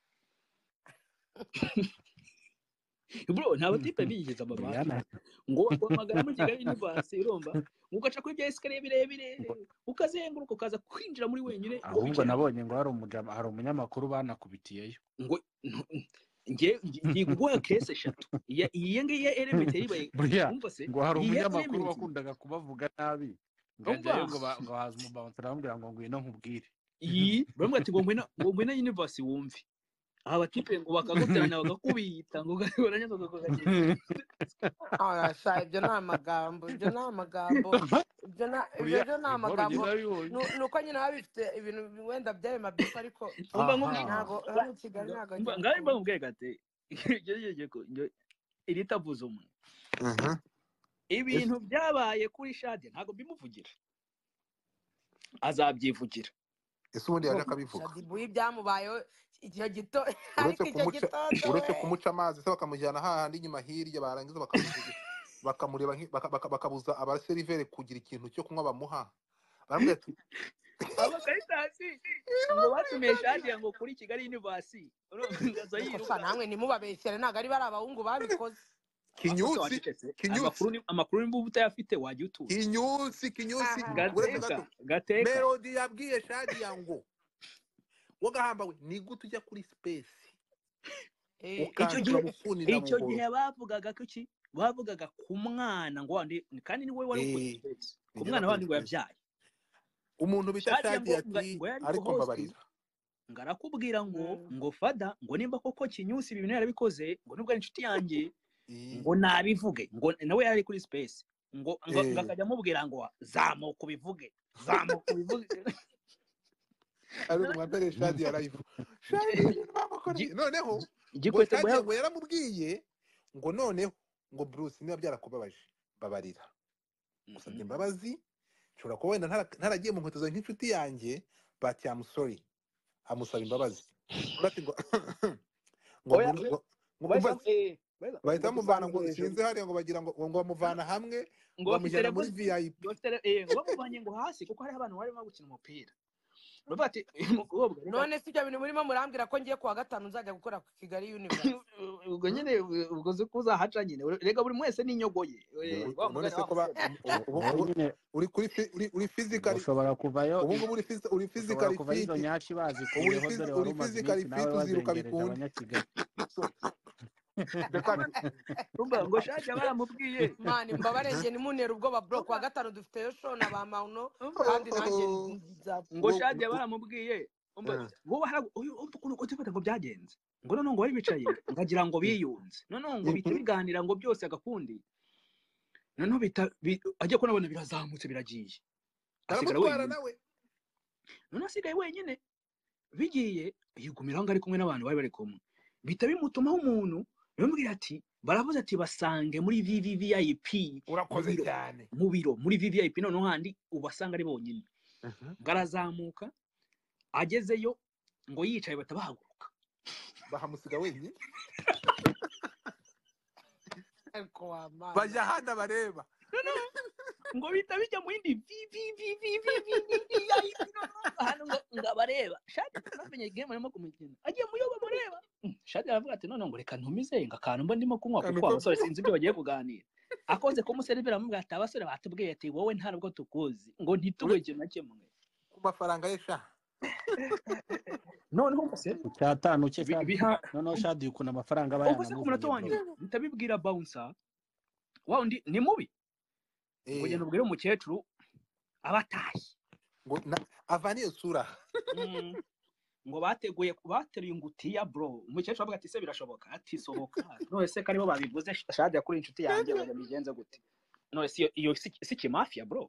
bro nta batipe bigeze amabanki briana ngo waguhamagara muri kigali universe urumva ngo ugaca kuri bya esikariye birebire ukazenguruka ukaza kwinjira muri wenyine ngo ahubwo wicaye nabonye ngo hari umuja- hari umunyamakuru banakubitiyeyo ngo ntu- nge ngiye kuguha kese eshatu iya iyi ngiyi ya element yayibaye buriya wumva se ngo hari iyi ya umunyamakuru element wakundaga kubavuga nabi urumva ngajyayo ngo ba- ngo haza umubansera bamubwira ngo ngwino nkubwire iyi baravuga ati ngo ngwino ngo ngwino universe wumve aha abakipe ngo bakaguteranya bagakubita ngo ugahura nyine ukakugakira Ah, sha, ibyo ni amagambo ibyo ni amagambo ibyo na- ibyo- ibyo ni amagambo Nu- ni uko nyine baba bifite ibintu wenda byari mabyifu ariko Umva Aha. nkubwira- ntabwo hano i kigali ntabwo Mba- njya ngaho mba kubona. nkubwira gate ibyo ngibyo ko njye- iri tavuze umwe ibintu byabaye kuri shade ntabwo bimuvugira azabyivugira ese ubundi yari akabivuga shadibu y'ibyamubayeho icyo gito ariko uretse icyo kumuca gitondo uretse we. kumuca amazi se bakamujyana hahandi inyuma hirya barangiza bakamuvugira- bakamureba nki- baka- baka- bakabuza abaseriveri kugira ikintu cyo kunywa bamuha baramubwira ati abakaritasi ngo batumiye shade ngo kuri kigali yunivasi urumva Ariko sha, yiruka namwe ntimubabeshyere ntabwo ari bari abahungu babikoze kinyutsi kinyutsi. amakuru ni- amakuru nimba uba utayafite wajya utuza kinyusi kinyusi Aha. uretse gateka gato gateka melodi yabwiye shadiya ngo wagahambawe ni gute ujya kuri sipesi Eh, ukanzura gihe- gufunira icyo buhoro gihe bavugaga ko iki bavugaga ku mwana ngo wandi kandi ni wowe wari Eh, ukuriye ndetse ku ngira mwana ngo wandi ngo ni yabyaye umuntu bita Shadiya shadiya ngo- ngo- ati ngo yari ariko co-host." mbabarira ngo arakubwira ngo Mm. ngo fada ngo nimba koko kinyusi ibi bintu yarabikoze ngo nubwo ari inshuti yanjye Eh, ngo nabivuge ngo nawe yari ari kuri space ngo ngo Eh. ngo akajya amubwira ngo zamuka ubivuge zamuka ubivuge ariko mwambere shadiya live shadiya ibintu bamukoreye Gi- noneho ngo igikwete ngo shadiya ya- ngo yaramubwiye ngo noneho ngo bruce niba byarakubabaje mbabarira gusabye imbabazi nshobora kuba wenda ntara- ntaragiye mu nkweto zawe nk'inshuti yanjye but I'm sorry amusaba imbabazi Bati ngo ngo Oya, muri- we- ngo- ngo Bahita- kumva- eh, bahita- bahita ngo bamuvana ngo dusanga hejuru. sinzi hariya ngo bagira ngo ngo bamuvana hamwe ngo ngo bafite bamujyana muri level- vip ngo bafite le- eh, ngo bamuvanye ngo hasi kuko hariho abantu barimo gukina umupira baravuga bati umukobwa reka none si ibyo bintu murimo murambwira ko ngiye kuwa gatanu nzajya gukora ku kigali universe ubwo nyine ubwo uzi ko uzahaca nyine rega buri wese n'inyogoye Ubu- none se ko ba- ubu- ubu- ubu- nyine uri kuri fi- uri- uri physically ushobora kuvayo ubu ngubu uri phys- uri ushobora physically kuvayo fit izo nyashi Ubu uri bazikuyeho phys- dore uri wari umaze physically iminsi fit nawe uzira wazengereje ukabikunda. abanyakigali Ndakwanze. ngo shake baramubwiye mani mbabarenge nimunera ubwoba bro kuwa gatanu dufiteyo show na ba mauno kandi nanjye nza- ngo Ngo- shake baramubwiye Eh. utifata ngo byagenze ngo noneho ngo bari bicaye ngagira ngo biyunze noneho ngo bihita biganira ngo byose agakundi noneho bita- bi- ajya kunabona birazamutse biragiye asigara aramutwara wenyine nawe noneho asigaye wenyine bigiye yigumiraho ngo ari kumwe n'abantu bari bari kumwe bihita bimutumaho umuntu bimubwira ati baravuze ati basange muri vvvip urakoze Biro. cyane mu biro muri vvip noneho handi ubasanga ari bonyine Mhm. ngo arazamuka agezeyo ngo yicaye bahita bahaguruka bahamusiga wenyine ariko wa mana. bajya ahandi abareba ngo bihita bijya mu yindi vvvvvvvvvip ahantu ngo ngo abareba shati ntamenye game arimo kumukina agiye mu yo bamureba shati aravuga ati noneho ngo reka ntumize ngo akantu mba ndimo kunywa Akantu kuko ko- abasore sinzi ibyo bagiye kuganira akoze kumuserivera amubwira ati abasore batubwiye ati wowe nta nubwo tukuzi ngo ntitube ikintu na kimwe ku mafaranga ye sha noneho umuseri icyatanu cye bi- shadi biha noneho shadi ukuntu amafaranga aba ubwo se ku munota wa yanamuzaniye nyuma ntabibwira bouncer wa undi ni mubi Eh, ngo genda ubwire umukecuru aba atashye ngo na- avana iyo sura Mm. ngo bateguye bateruye ingutiya bro umukecuru avuga ati se birashoboka ati sohoka none se kariho babivuze shadi yakuriye inshuti yanjye ngo migenze gute none si iyo- iyo si si kimafia bro